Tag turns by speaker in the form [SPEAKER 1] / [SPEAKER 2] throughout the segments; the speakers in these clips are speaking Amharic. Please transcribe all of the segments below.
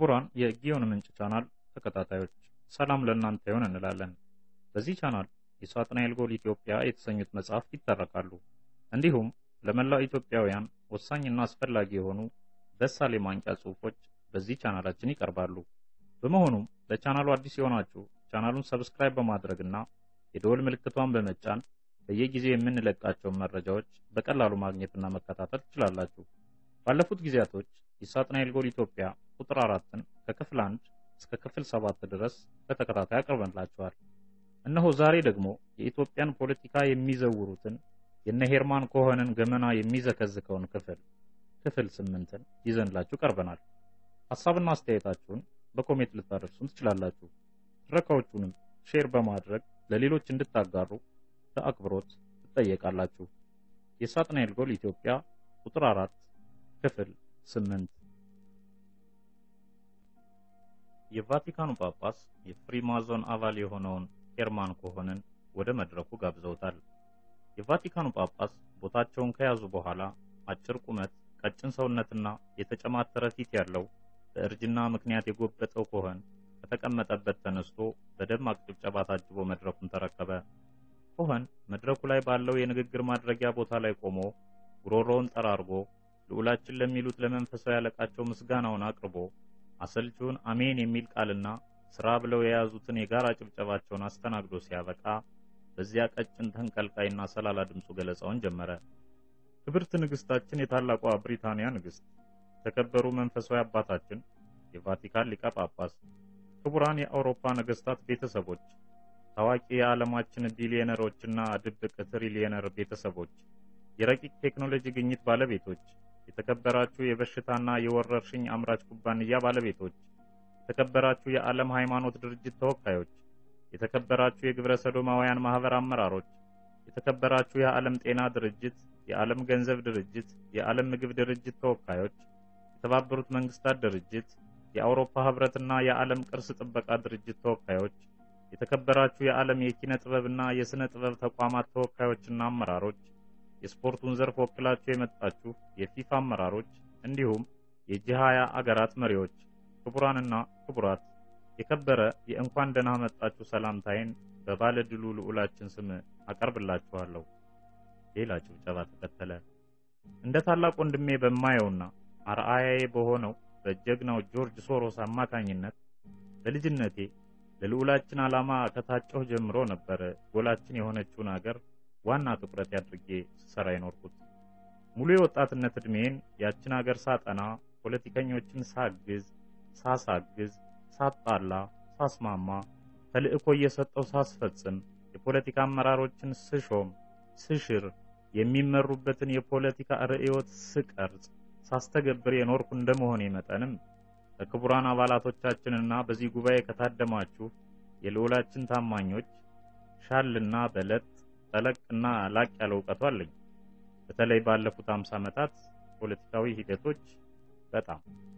[SPEAKER 1] ክቡራን የጊዮን ምንጭ ቻናል ተከታታዮች ሰላም ለእናንተ ይሆን እንላለን። በዚህ ቻናል የሳጥናኤል ጎል ኢትዮጵያ የተሰኙት መጽሐፍት ይተረካሉ። እንዲሁም ለመላው ኢትዮጵያውያን ወሳኝና አስፈላጊ የሆኑ በሳል የማንቂያ ጽሑፎች በዚህ ቻናላችን ይቀርባሉ። በመሆኑም ለቻናሉ አዲስ የሆናችሁ ቻናሉን ሰብስክራይብ በማድረግና የደወል ምልክቷን በመጫን በየጊዜው የምንለቃቸውን መረጃዎች በቀላሉ ማግኘትና መከታተል ትችላላችሁ። ባለፉት ጊዜያቶች የሳጥናኤል ጎል ኢትዮጵያ ቁጥር አራትን ከክፍል አንድ እስከ ክፍል ሰባት ድረስ በተከታታይ አቅርበንላችኋል። እነሆ ዛሬ ደግሞ የኢትዮጵያን ፖለቲካ የሚዘውሩትን የነ ሄርማን ኮኸንን ገመና የሚዘከዝከውን ክፍል ክፍል ስምንትን ይዘንላችሁ ቀርበናል። ሀሳብና አስተያየታችሁን በኮሜንት ልታደርሱን ትችላላችሁ። ትረካዎቹንም ሼር በማድረግ ለሌሎች እንድታጋሩ በአክብሮት ትጠየቃላችሁ። የሳጥናኤል ጎል ኢትዮጵያ ቁጥር አራት ክፍል ስምንት የቫቲካኑ ጳጳስ የፍሪማዞን አባል የሆነውን ሄርማን ኮሆንን ወደ መድረኩ ጋብዘውታል። የቫቲካኑ ጳጳስ ቦታቸውን ከያዙ በኋላ አጭር ቁመት፣ ቀጭን ሰውነትና የተጨማተረ ፊት ያለው በእርጅና ምክንያት የጎበጠው ኮሆን ከተቀመጠበት ተነስቶ በደማቅ ጭብጨባ ታጅቦ መድረኩን ተረከበ። ኮሆን መድረኩ ላይ ባለው የንግግር ማድረጊያ ቦታ ላይ ቆሞ ጉሮሮውን ጠራርጎ ልዑላችን ለሚሉት ለመንፈሳዊ አለቃቸው ምስጋናውን አቅርቦ አሰልቺውን አሜን የሚል ቃልና ስራ ብለው የያዙትን የጋራ ጭብጨባቸውን አስተናግዶ ሲያበቃ በዚያ ቀጭን ተንቀልቃይና ሰላላ ድምፁ ገለጻውን ጀመረ። ክብርት ንግስታችን፣ የታላቋ ብሪታንያ ንግስት፣ የተከበሩ መንፈሳዊ አባታችን፣ የቫቲካን ሊቀ ጳጳስ፣ ክቡራን የአውሮፓ ነገስታት ቤተሰቦች፣ ታዋቂ የዓለማችን ቢሊዮነሮችና ድብቅ ትሪሊየነር ቤተሰቦች፣ የረቂቅ ቴክኖሎጂ ግኝት ባለቤቶች የተከበራችሁ የበሽታና የወረርሽኝ አምራች ኩባንያ ባለቤቶች፣ የተከበራችሁ የዓለም ሃይማኖት ድርጅት ተወካዮች፣ የተከበራችሁ የግብረ ሰዶማውያን ማህበር አመራሮች፣ የተከበራችሁ የዓለም ጤና ድርጅት፣ የዓለም ገንዘብ ድርጅት፣ የዓለም ምግብ ድርጅት ተወካዮች፣ የተባበሩት መንግስታት ድርጅት፣ የአውሮፓ ህብረትና የዓለም ቅርስ ጥበቃ ድርጅት ተወካዮች፣ የተከበራችሁ የዓለም የኪነ ጥበብና የሥነ ጥበብ ተቋማት ተወካዮችና አመራሮች የስፖርቱን ዘርፍ ወክላችሁ የመጣችሁ የፊፋ አመራሮች እንዲሁም የጂ ሃያ አገራት መሪዎች፣ ክቡራንና ክቡራት የከበረ የእንኳን ደህና መጣችሁ ሰላምታዬን በባለ ድሉ ልዑላችን ስም አቀርብላችኋለሁ። ሌላ ጭብጨባ ተከተለ። እንደ ታላቅ ወንድሜ በማየውና አርአያዬ በሆነው በጀግናው ጆርጅ ሶሮስ አማካኝነት በልጅነቴ ለልዑላችን ዓላማ ከታጨሁ ጀምሮ ነበር ጎላችን የሆነችውን አገር ዋና ትኩረት አድርጌ ስሰራ የኖርኩት። ሙሉ የወጣትነት ዕድሜን ያችን አገር ሳጠና፣ ፖለቲከኞችን ሳግዝ፣ ሳሳግዝ፣ ሳጣላ፣ ሳስማማ፣ ተልእኮ እየሰጠው ሳስፈጽም፣ የፖለቲካ አመራሮችን ስሾም፣ ስሽር፣ የሚመሩበትን የፖለቲካ ርዕዮት ስቀርጽ፣ ሳስተገብር የኖርኩ እንደመሆኔ መጠንም ከክቡራን አባላቶቻችንና በዚህ ጉባኤ ከታደማችሁ የልዑላችን ታማኞች ሻልና በለጥ ጠለቅና ላቅ ያለ እውቀቱ አለኝ። በተለይ ባለፉት አምሳ ዓመታት ፖለቲካዊ ሂደቶች በጣም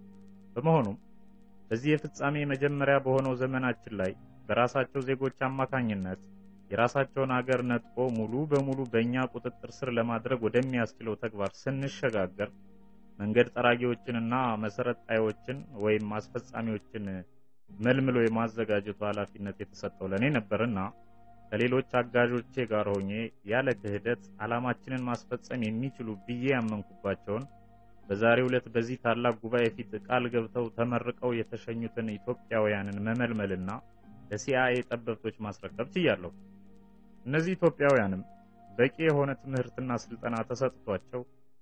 [SPEAKER 1] በመሆኑም በዚህ የፍጻሜ መጀመሪያ በሆነው ዘመናችን ላይ በራሳቸው ዜጎች አማካኝነት የራሳቸውን አገር ነጥቆ ሙሉ በሙሉ በእኛ ቁጥጥር ስር ለማድረግ ወደሚያስችለው ተግባር ስንሸጋገር መንገድ ጠራጊዎችንና መሰረት ጣዮችን ወይም አስፈጻሚዎችን መልምሎ የማዘጋጀቱ ኃላፊነት የተሰጠው ለእኔ ነበርና ከሌሎች አጋዦቼ ጋር ሆኜ ያለ ክህደት ዓላማችንን ማስፈጸም የሚችሉ ብዬ ያመንኩባቸውን በዛሬው ዕለት በዚህ ታላቅ ጉባኤ ፊት ቃል ገብተው ተመርቀው የተሸኙትን ኢትዮጵያውያንን መመልመልና ለሲአይኤ ጠበብቶች ማስረከብ ችያለሁ። እነዚህ ኢትዮጵያውያንም በቂ የሆነ ትምህርትና ስልጠና ተሰጥቷቸው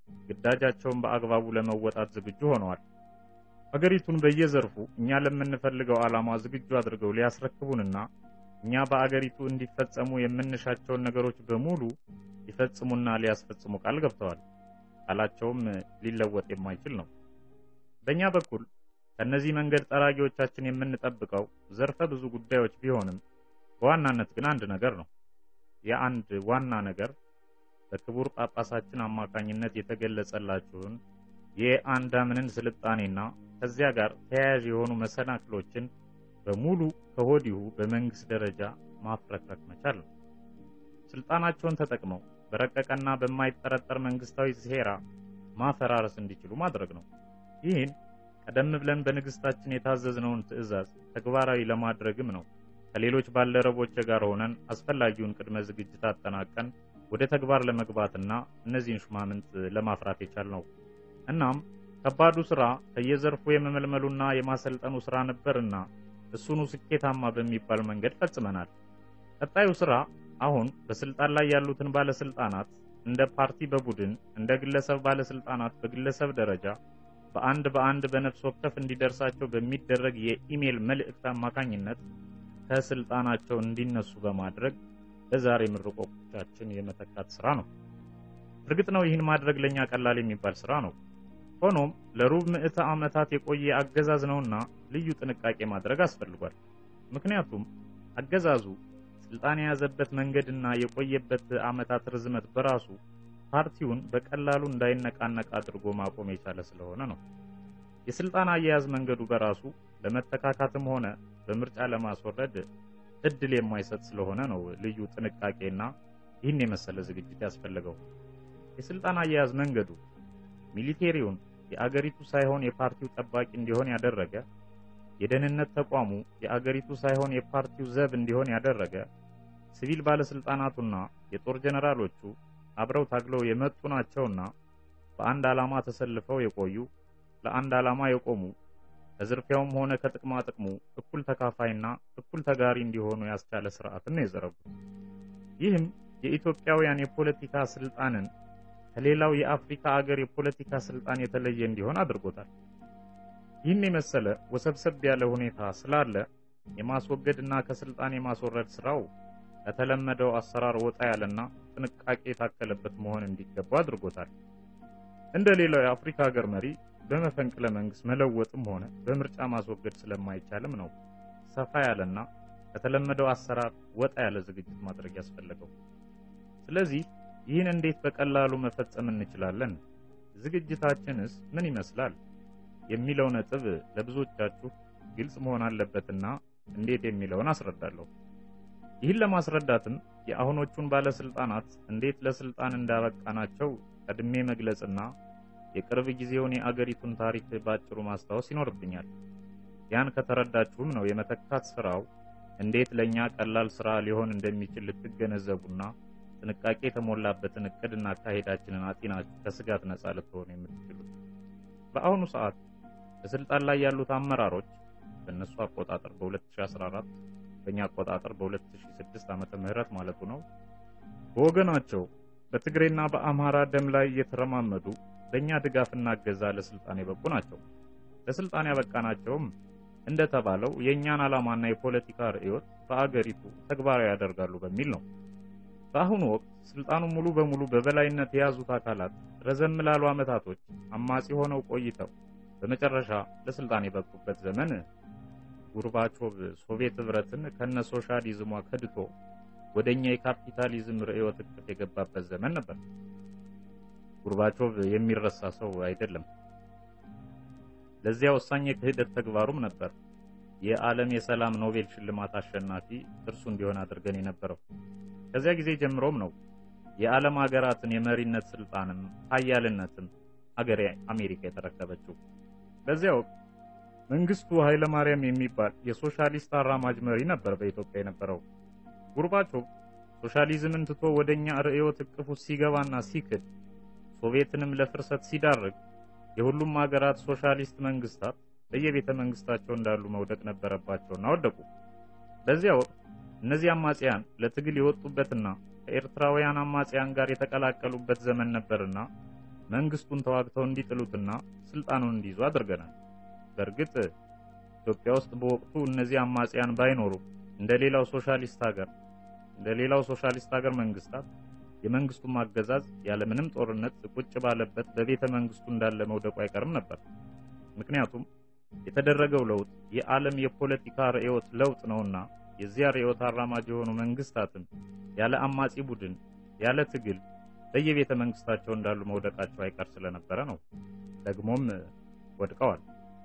[SPEAKER 1] ግዳጃቸውን በአግባቡ ለመወጣት ዝግጁ ሆነዋል። አገሪቱን በየዘርፉ እኛ ለምንፈልገው ዓላማ ዝግጁ አድርገው ሊያስረክቡንና እኛ በአገሪቱ እንዲፈጸሙ የምንሻቸውን ነገሮች በሙሉ ሊፈጽሙና ሊያስፈጽሙ ቃል ገብተዋል። ቃላቸውም ሊለወጥ የማይችል ነው። በእኛ በኩል ከእነዚህ መንገድ ጠራጊዎቻችን የምንጠብቀው ዘርፈ ብዙ ጉዳዮች ቢሆንም በዋናነት ግን አንድ ነገር ነው። የአንድ ዋና ነገር በክቡር ጳጳሳችን አማካኝነት የተገለጸላችሁን የአንዳምንን ስልጣኔና ከዚያ ጋር ተያያዥ የሆኑ መሰናክሎችን በሙሉ ከወዲሁ በመንግስት ደረጃ ማፍረክረክ መቻል ነው። ስልጣናቸውን ተጠቅመው በረቀቀና በማይጠረጠር መንግስታዊ ሴራ ማፈራረስ እንዲችሉ ማድረግ ነው። ይህን ቀደም ብለን በንግስታችን የታዘዝነውን ትዕዛዝ ተግባራዊ ለማድረግም ነው ከሌሎች ባልደረቦች ጋር ሆነን አስፈላጊውን ቅድመ ዝግጅት አጠናቀን ወደ ተግባር ለመግባትና እነዚህን ሹማምንት ለማፍራት የቻልነው። እናም ከባዱ ስራ ከየዘርፉ የመመልመሉና የማሰልጠኑ ስራ ነበርና እሱኑ ስኬታማ በሚባል መንገድ ፈጽመናል። ቀጣዩ ስራ አሁን በስልጣን ላይ ያሉትን ባለስልጣናት እንደ ፓርቲ በቡድን እንደ ግለሰብ ባለስልጣናት በግለሰብ ደረጃ በአንድ በአንድ በነፍስ ወከፍ እንዲደርሳቸው በሚደረግ የኢሜል መልእክት አማካኝነት ከስልጣናቸው እንዲነሱ በማድረግ በዛሬ ምርቆቻችን የመተካት ስራ ነው። እርግጥ ነው ይህን ማድረግ ለኛ ቀላል የሚባል ስራ ነው። ሆኖም ለሩብ ምዕተ ዓመታት የቆየ አገዛዝ ነውና ልዩ ጥንቃቄ ማድረግ አስፈልጓል። ምክንያቱም አገዛዙ ስልጣን የያዘበት መንገድና የቆየበት ዓመታት ርዝመት በራሱ ፓርቲውን በቀላሉ እንዳይነቃነቅ አድርጎ ማቆም የቻለ ስለሆነ ነው። የስልጣን አያያዝ መንገዱ በራሱ ለመተካካትም ሆነ በምርጫ ለማስወረድ እድል የማይሰጥ ስለሆነ ነው ልዩ ጥንቃቄና ይህን የመሰለ ዝግጅት ያስፈልገው። የስልጣን አያያዝ መንገዱ ሚሊቴሪውን የአገሪቱ ሳይሆን የፓርቲው ጠባቂ እንዲሆን ያደረገ፣ የደህንነት ተቋሙ የአገሪቱ ሳይሆን የፓርቲው ዘብ እንዲሆን ያደረገ፣ ሲቪል ባለስልጣናቱና የጦር ጀነራሎቹ አብረው ታግለው የመጡ ናቸውና በአንድ ዓላማ ተሰልፈው የቆዩ ለአንድ ዓላማ የቆሙ ከዝርፊያውም ሆነ ከጥቅማ ጥቅሙ እኩል ተካፋይና እኩል ተጋሪ እንዲሆኑ ያስቻለ ስርዓትን ነው የዘረጉት። ይህም የኢትዮጵያውያን የፖለቲካ ስልጣንን ከሌላው የአፍሪካ አገር የፖለቲካ ስልጣን የተለየ እንዲሆን አድርጎታል። ይህን የመሰለ ወሰብሰብ ያለ ሁኔታ ስላለ የማስወገድና ከስልጣን የማስወረድ ስራው ከተለመደው አሰራር ወጣ ያለና ጥንቃቄ የታከለበት መሆን እንዲገባ አድርጎታል። እንደ ሌላው የአፍሪካ ሀገር መሪ በመፈንቅለ መንግስት መለወጥም ሆነ በምርጫ ማስወገድ ስለማይቻልም ነው ሰፋ ያለና ከተለመደው አሰራር ወጣ ያለ ዝግጅት ማድረግ ያስፈለገው። ስለዚህ ይህን እንዴት በቀላሉ መፈጸም እንችላለን? ዝግጅታችንስ ምን ይመስላል? የሚለው ነጥብ ለብዙዎቻችሁ ግልጽ መሆን አለበትና እንዴት የሚለውን አስረዳለሁ። ይህን ለማስረዳትም የአሁኖቹን ባለስልጣናት እንዴት ለስልጣን እንዳበቃናቸው ቀድሜ መግለጽና የቅርብ ጊዜውን የአገሪቱን ታሪክ ባጭሩ ማስታወስ ይኖርብኛል። ያን ከተረዳችሁም ነው የመተካት ስራው እንዴት ለኛ ቀላል ስራ ሊሆን እንደሚችል ልትገነዘቡና ጥንቃቄ የተሞላበትን እቅድና አካሄዳችንን አጢናችሁ ከስጋት ነጻ ልትሆኑ የምትችሉት። በአሁኑ ሰዓት በስልጣን ላይ ያሉት አመራሮች በእነሱ አቆጣጠር በ2014 በእኛ አቆጣጠር በ2006 ዓመተ ምህረት ማለቱ ነው በወገናቸው በትግሬና በአማራ ደም ላይ እየተረማመዱ በእኛ ድጋፍና እገዛ ለስልጣን የበቁ ናቸው። ለስልጣን ያበቃናቸውም እንደተባለው የእኛን ዓላማና የፖለቲካ ርዕዮት በአገሪቱ ተግባራዊ ያደርጋሉ በሚል ነው። በአሁኑ ወቅት ስልጣኑ ሙሉ በሙሉ በበላይነት የያዙት አካላት ረዘም ላሉ ዓመታቶች አማጺ ሆነው ቆይተው በመጨረሻ ለስልጣን የበቁበት ዘመን ጉርባቾቭ ሶቪየት ህብረትን ከነ ሶሻሊዝሟ ከድቶ ወደኛ የካፒታሊዝም ርዕዮት እቅፍ የገባበት ዘመን ነበር። ጉርባቾቭ የሚረሳ ሰው አይደለም። ለዚያ ወሳኝ የክህደት ተግባሩም ነበር የዓለም የሰላም ኖቤል ሽልማት አሸናፊ እርሱ እንዲሆን አድርገን የነበረው። ከዚያ ጊዜ ጀምሮም ነው የዓለም ሀገራትን የመሪነት ስልጣንም ሀያልነትም አገሬ አሜሪካ የተረከበችው። በዚያ ወቅት መንግስቱ ኃይለ ማርያም የሚባል የሶሻሊስት አራማጅ መሪ ነበር በኢትዮጵያ የነበረው። ጉርባቾቭ ሶሻሊዝምን ትቶ ወደኛ ርዕዮት እቅፉ ሲገባና ሲክድ ሶቪየትንም ለፍርሰት ሲዳርግ የሁሉም ሀገራት ሶሻሊስት መንግስታት በየቤተ መንግስታቸው እንዳሉ መውደቅ ነበረባቸውና ወደቁ። በዚያ ወቅት እነዚህ አማጽያን ለትግል የወጡበትና ከኤርትራውያን አማጽያን ጋር የተቀላቀሉበት ዘመን ነበርና መንግስቱን ተዋግተው እንዲጥሉትና ስልጣኑን እንዲይዙ አድርገናል። በእርግጥ ኢትዮጵያ ውስጥ በወቅቱ እነዚህ አማጽያን ባይኖሩ እንደ ሌላው ሶሻሊስት ሀገር እንደ ሌላው ሶሻሊስት ሀገር መንግስታት የመንግስቱም አገዛዝ ያለምንም ጦርነት ቁጭ ባለበት በቤተ መንግስቱ እንዳለ መውደቁ አይቀርም ነበር። ምክንያቱም የተደረገው ለውጥ የዓለም የፖለቲካ ርዕዮት ለውጥ ነውና የዚያ ርዕዮት አራማጅ የሆኑ መንግስታትም ያለ አማጺ ቡድን ያለ ትግል በየቤተ መንግስታቸው እንዳሉ መውደቃቸው አይቀር ስለነበረ ነው። ደግሞም ወድቀዋል።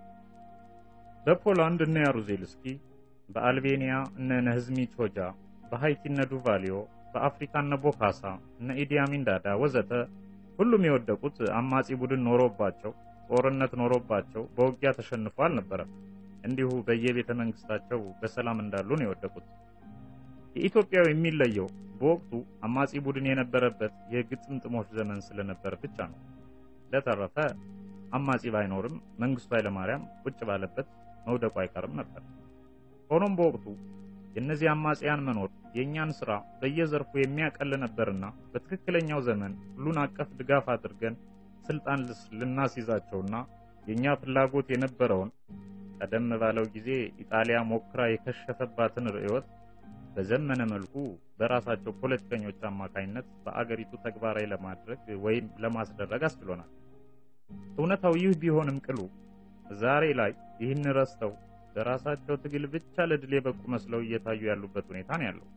[SPEAKER 1] በፖላንድ እነ ያሩዜልስኪ፣ በአልቤኒያ እነ ነህዝሚ ቾጃ፣ በሃይቲ እነ ዱቫሊዮ፣ በአፍሪካ እነ ቦካሳ፣ እነ ኢዲ አሚን ዳዳ ወዘተ ሁሉም የወደቁት አማጺ ቡድን ኖሮባቸው ጦርነት ኖሮባቸው በውጊያ ተሸንፎ አልነበረም። እንዲሁ በየቤተ መንግስታቸው በሰላም እንዳሉ ነው የወደቁት። የኢትዮጵያው የሚለየው በወቅቱ አማጺ ቡድን የነበረበት የግጥምጥሞች ዘመን ስለነበር ብቻ ነው። ለተረፈ አማጺ ባይኖርም መንግስቱ ኃይለማርያም ቁጭ ባለበት መውደቁ አይቀርም ነበር። ሆኖም በወቅቱ የእነዚህ አማጽያን መኖር የእኛን ስራ በየዘርፉ የሚያቀል ነበርና በትክክለኛው ዘመን ሁሉን አቀፍ ድጋፍ አድርገን ስልጣን ልናስይዛቸውና የእኛ ፍላጎት የነበረውን ቀደም ባለው ጊዜ ኢጣሊያ ሞክራ የከሸፈባትን ርዕዮት በዘመነ መልኩ በራሳቸው ፖለቲከኞች አማካኝነት በአገሪቱ ተግባራዊ ለማድረግ ወይም ለማስደረግ አስችሎናል። እውነታው ይህ ቢሆንም ቅሉ ዛሬ ላይ ይህን ረስተው በራሳቸው ትግል ብቻ ለድል የበቁ መስለው እየታዩ ያሉበት ሁኔታ ነው ያለው።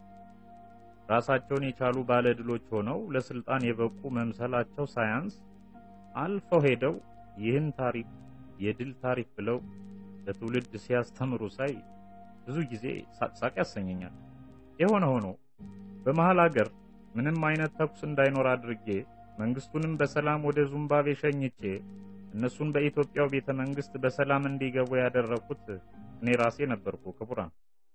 [SPEAKER 1] ራሳቸውን የቻሉ ባለ ድሎች ሆነው ለስልጣን የበቁ መምሰላቸው ሳያንስ አልፈው ሄደው ይህን ታሪክ የድል ታሪክ ብለው ለትውልድ ሲያስተምሩ ሳይ ብዙ ጊዜ ሳቅሳቅ ያሰኘኛል። የሆነ ሆኖ በመሃል አገር ምንም አይነት ተኩስ እንዳይኖር አድርጌ መንግስቱንም በሰላም ወደ ዙምባቤ ሸኝቼ እነሱን በኢትዮጵያው ቤተ መንግስት በሰላም እንዲገቡ ያደረኩት እኔ ራሴ ነበርኩ። ክቡራን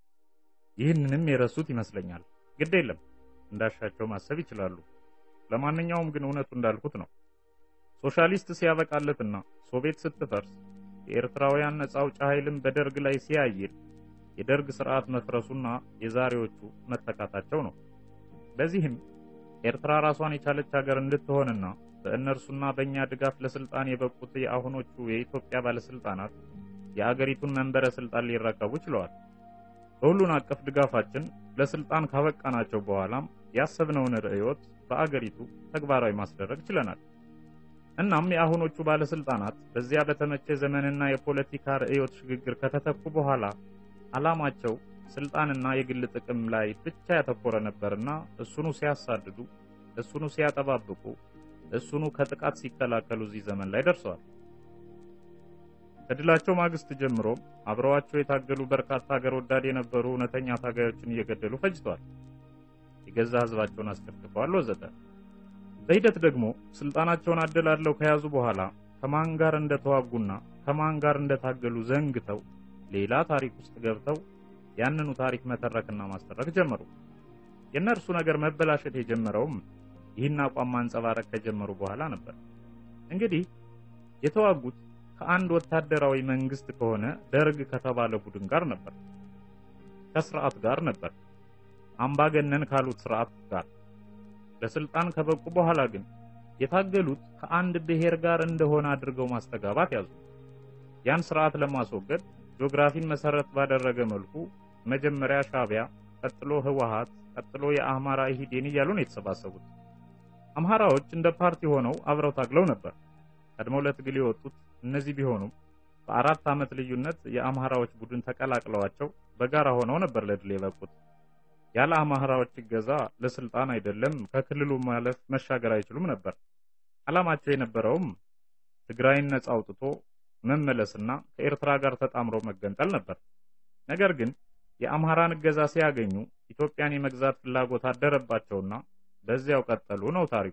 [SPEAKER 1] ይህንንም የረሱት ይመስለኛል። ግድ የለም እንዳሻቸው ማሰብ ይችላሉ። ለማንኛውም ግን እውነቱ እንዳልኩት ነው። ሶሻሊስት ሲያበቃለትና ሶቪየት ስትፈርስ የኤርትራውያን ነጻ አውጪ ኃይልን በደርግ ላይ ሲያይል የደርግ ስርዓት መፍረሱና የዛሬዎቹ መተካታቸው ነው። በዚህም ኤርትራ ራሷን የቻለች ሀገር እንድትሆንና በእነርሱና በእኛ ድጋፍ ለስልጣን የበቁት የአሁኖቹ የኢትዮጵያ ባለስልጣናት የአገሪቱን መንበረ ስልጣን ሊረከቡ ችለዋል። በሁሉን አቀፍ ድጋፋችን ለስልጣን ካበቃናቸው በኋላም ያሰብነውን ርዕዮት በአገሪቱ ተግባራዊ ማስደረግ ችለናል። እናም የአሁኖቹ ባለስልጣናት በዚያ በተመቸ ዘመንና የፖለቲካ ርዕዮት ሽግግር ከተተኩ በኋላ ዓላማቸው ስልጣንና የግል ጥቅም ላይ ብቻ ያተኮረ ነበርና እሱኑ ሲያሳድዱ፣ እሱኑ ሲያጠባብቁ፣ እሱኑ ከጥቃት ሲከላከሉ እዚህ ዘመን ላይ ደርሰዋል። ከድላቸው ማግስት ጀምሮም አብረዋቸው የታገሉ በርካታ ሀገር ወዳድ የነበሩ እውነተኛ ታጋዮችን እየገደሉ ፈጅተዋል። የገዛ ህዝባቸውን አስከትፈዋል፣ ወዘተ። በሂደት ደግሞ ስልጣናቸውን አደላለው ከያዙ በኋላ ከማን ጋር እንደተዋጉና ከማን ጋር እንደታገሉ ዘንግተው ሌላ ታሪክ ውስጥ ገብተው ያንኑ ታሪክ መተረክና ማስተረክ ጀመሩ። የእነርሱ ነገር መበላሸት የጀመረውም ይህን አቋም ማንጸባረቅ ከጀመሩ በኋላ ነበር። እንግዲህ የተዋጉት ከአንድ ወታደራዊ መንግስት ከሆነ ደርግ ከተባለ ቡድን ጋር ነበር፣ ከስርዓት ጋር ነበር፣ አምባገነን ካሉት ስርዓት ጋር። ለስልጣን ከበቁ በኋላ ግን የታገሉት ከአንድ ብሔር ጋር እንደሆነ አድርገው ማስተጋባት ያዙ። ያን ስርዓት ለማስወገድ ጂኦግራፊን መሰረት ባደረገ መልኩ መጀመሪያ ሻቢያ፣ ቀጥሎ ህወሓት፣ ቀጥሎ የአማራ ኢህዴን እያሉ ነው የተሰባሰቡት። አምሃራዎች እንደ ፓርቲ ሆነው አብረው ታግለው ነበር። ቀድመው ለትግል የወጡት እነዚህ ቢሆኑም በአራት ዓመት ልዩነት የአምሃራዎች ቡድን ተቀላቅለዋቸው በጋራ ሆነው ነበር ለድል የበቁት። ያለ አምሃራዎች እገዛ ለስልጣን አይደለም ከክልሉ ማለፍ መሻገር አይችሉም ነበር። ዓላማቸው የነበረውም ትግራይን ነጻ አውጥቶ መመለስና ከኤርትራ ጋር ተጣምሮ መገንጠል ነበር። ነገር ግን የአምሃራን እገዛ ሲያገኙ ኢትዮጵያን የመግዛት ፍላጎት አደረባቸውና በዚያው ቀጠሉ ነው ታሪኩ።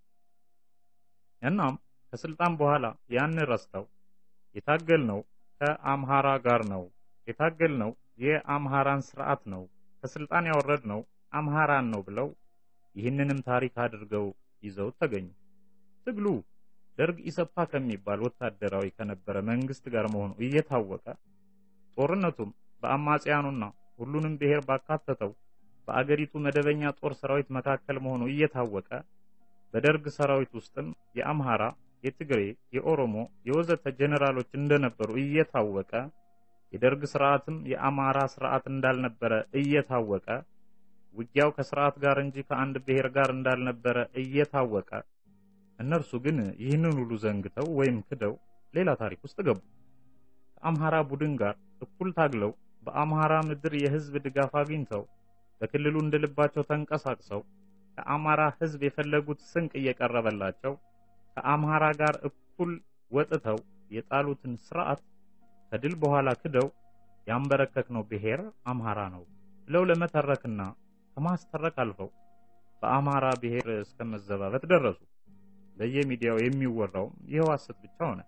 [SPEAKER 1] እናም ከስልጣን በኋላ ያን ረስተው የታገልነው ከአምሃራ ጋር ነው፣ የታገልነው የአምሃራን ስርዓት ነው፣ ከስልጣን ያወረድነው አምሃራን ነው ብለው ይህንንም ታሪክ አድርገው ይዘው ተገኙ። ትግሉ ደርግ ኢሰፓ ከሚባል ወታደራዊ ከነበረ መንግስት ጋር መሆኑ እየታወቀ ጦርነቱም በአማጽያኑና ሁሉንም ብሔር ባካተተው በአገሪቱ መደበኛ ጦር ሰራዊት መካከል መሆኑ እየታወቀ በደርግ ሰራዊት ውስጥም የአምሃራ፣ የትግሬ፣ የኦሮሞ፣ የወዘተ ጀነራሎች እንደነበሩ እየታወቀ የደርግ ስርዓትም የአማራ ስርዓት እንዳልነበረ እየታወቀ ውጊያው ከስርዓት ጋር እንጂ ከአንድ ብሔር ጋር እንዳልነበረ እየታወቀ እነርሱ ግን ይህንን ሁሉ ዘንግተው ወይም ክደው ሌላ ታሪክ ውስጥ ገቡ። ከአምሃራ ቡድን ጋር እኩል ታግለው በአምሃራ ምድር የህዝብ ድጋፍ አግኝተው በክልሉ እንደልባቸው ተንቀሳቅሰው ከአማራ ህዝብ የፈለጉት ስንቅ እየቀረበላቸው ከአምሃራ ጋር እኩል ወጥተው የጣሉትን ስርዓት ከድል በኋላ ክደው ያንበረከክነው ብሔር አምሃራ ነው ብለው ለመተረክና ከማስተረክ አልፈው በአማራ ብሔር እስከ መዘባበት ደረሱ። በየሚዲያው የሚወራውም ይኸው ሐሰት ብቻ ሆነ።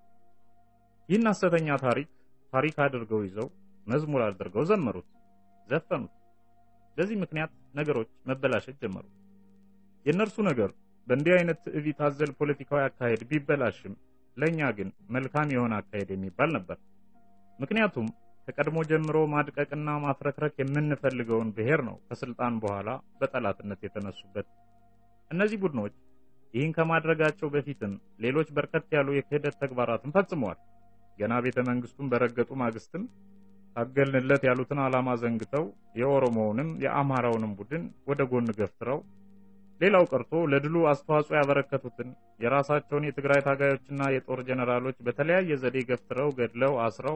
[SPEAKER 1] ይህን ሐሰተኛ ታሪክ ታሪክ አድርገው ይዘው መዝሙር አድርገው ዘመሩት፣ ዘፈኑት። በዚህ ምክንያት ነገሮች መበላሸት ጀመሩ። የእነርሱ ነገር በእንዲህ አይነት ትዕቢት አዘል ፖለቲካዊ አካሄድ ቢበላሽም ለእኛ ግን መልካም የሆነ አካሄድ የሚባል ነበር። ምክንያቱም ከቀድሞ ጀምሮ ማድቀቅና ማፍረክረክ የምንፈልገውን ብሔር ነው ከስልጣን በኋላ በጠላትነት የተነሱበት። እነዚህ ቡድኖች ይህን ከማድረጋቸው በፊትም ሌሎች በርከት ያሉ የክህደት ተግባራትን ፈጽመዋል። ገና ቤተ መንግስቱን በረገጡ ማግስትም ታገልንለት ያሉትን ዓላማ ዘንግተው የኦሮሞውንም የአማራውንም ቡድን ወደ ጎን ገፍትረው ሌላው ቀርቶ ለድሉ አስተዋጽኦ ያበረከቱትን የራሳቸውን የትግራይ ታጋዮችና የጦር ጀነራሎች በተለያየ ዘዴ ገፍትረው ገድለው አስረው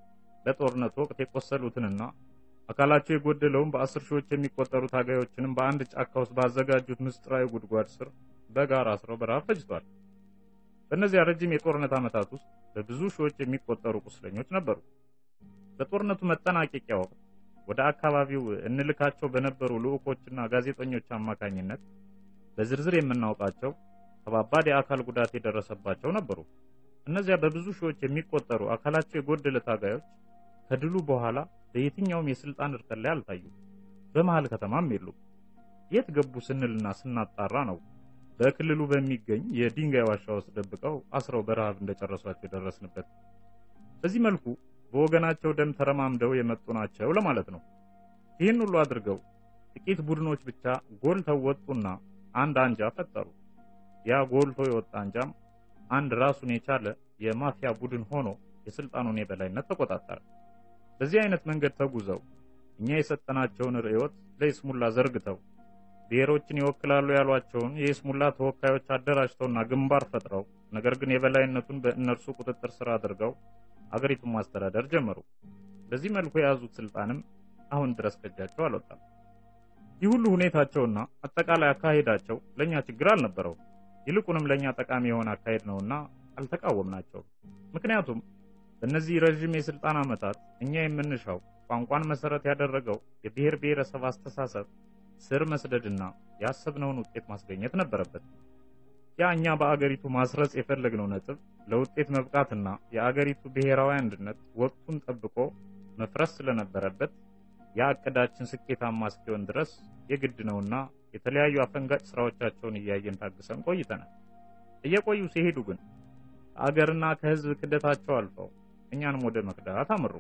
[SPEAKER 1] በጦርነት ወቅት የቆሰሉትንና አካላቸው የጎደለውን በአስር ሺዎች የሚቆጠሩ ታጋዮችንም በአንድ ጫካ ውስጥ ባዘጋጁት ምስጢራዊ ጉድጓድ ስር በጋራ አስረው በረሃብ ፈጅቷል። በእነዚያ ረጅም የጦርነት ዓመታት ውስጥ በብዙ ሺዎች የሚቆጠሩ ቁስለኞች ነበሩ። በጦርነቱ መጠናቀቂያ ወቅት ወደ አካባቢው እንልካቸው በነበሩ ልዑኮችና ጋዜጠኞች አማካኝነት በዝርዝር የምናውቃቸው ከባባድ የአካል ጉዳት የደረሰባቸው ነበሩ። እነዚያ በብዙ ሺዎች የሚቆጠሩ አካላቸው የጎደለ ታጋዮች ከድሉ በኋላ በየትኛውም የስልጣን እርከን ላይ አልታዩም። በመሃል ከተማም የሉም። የት ገቡ ስንልና ስናጣራ ነው በክልሉ በሚገኝ የድንጋይ ዋሻ ውስጥ ደብቀው አስረው በረሃብ እንደጨረሷቸው የደረስንበት። በዚህ መልኩ በወገናቸው ደም ተረማምደው የመጡ ናቸው ለማለት ነው። ይህን ሁሉ አድርገው ጥቂት ቡድኖች ብቻ ጎልተው ወጡና አንድ አንጃ ፈጠሩ። ያ ጎልቶ የወጣ አንጃም አንድ ራሱን የቻለ የማፊያ ቡድን ሆኖ የስልጣኑን የበላይነት ተቆጣጠረ። በዚህ አይነት መንገድ ተጉዘው እኛ የሰጠናቸውን ርዕዮት ለይስሙላ ዘርግተው ብሔሮችን ይወክላሉ ያሏቸውን የይስሙላ ተወካዮች አደራጅተውና ግንባር ፈጥረው ነገር ግን የበላይነቱን በእነርሱ ቁጥጥር ስር አድርገው አገሪቱን ማስተዳደር ጀመሩ። በዚህ መልኩ የያዙት ስልጣንም አሁን ድረስ ከእጃቸው አልወጣም። ይህ ሁሉ ሁኔታቸውና አጠቃላይ አካሄዳቸው ለእኛ ችግር አልነበረውም። ይልቁንም ለእኛ ጠቃሚ የሆነ አካሄድ ነውና አልተቃወምናቸውም። ምክንያቱም በእነዚህ ረዥም የስልጣን ዓመታት እኛ የምንሻው ቋንቋን መሰረት ያደረገው የብሔር ብሔረሰብ አስተሳሰብ ስር መስደድና ያሰብነውን ውጤት ማስገኘት ነበረበት። ያ እኛ በአገሪቱ ማስረጽ የፈለግነው ነጥብ ለውጤት መብቃትና የአገሪቱ ብሔራዊ አንድነት ወቅቱን ጠብቆ መፍረስ ስለነበረበት ያ እቅዳችን ስኬታማ እስኪሆን ድረስ የግድ ነውና የተለያዩ አፈንጋጭ ስራዎቻቸውን እያየን ታግሰን ቆይተናል። እየቆዩ ሲሄዱ ግን ከአገርና ከሕዝብ ክደታቸው አልፈው እኛንም ወደ መክዳት አመሩ።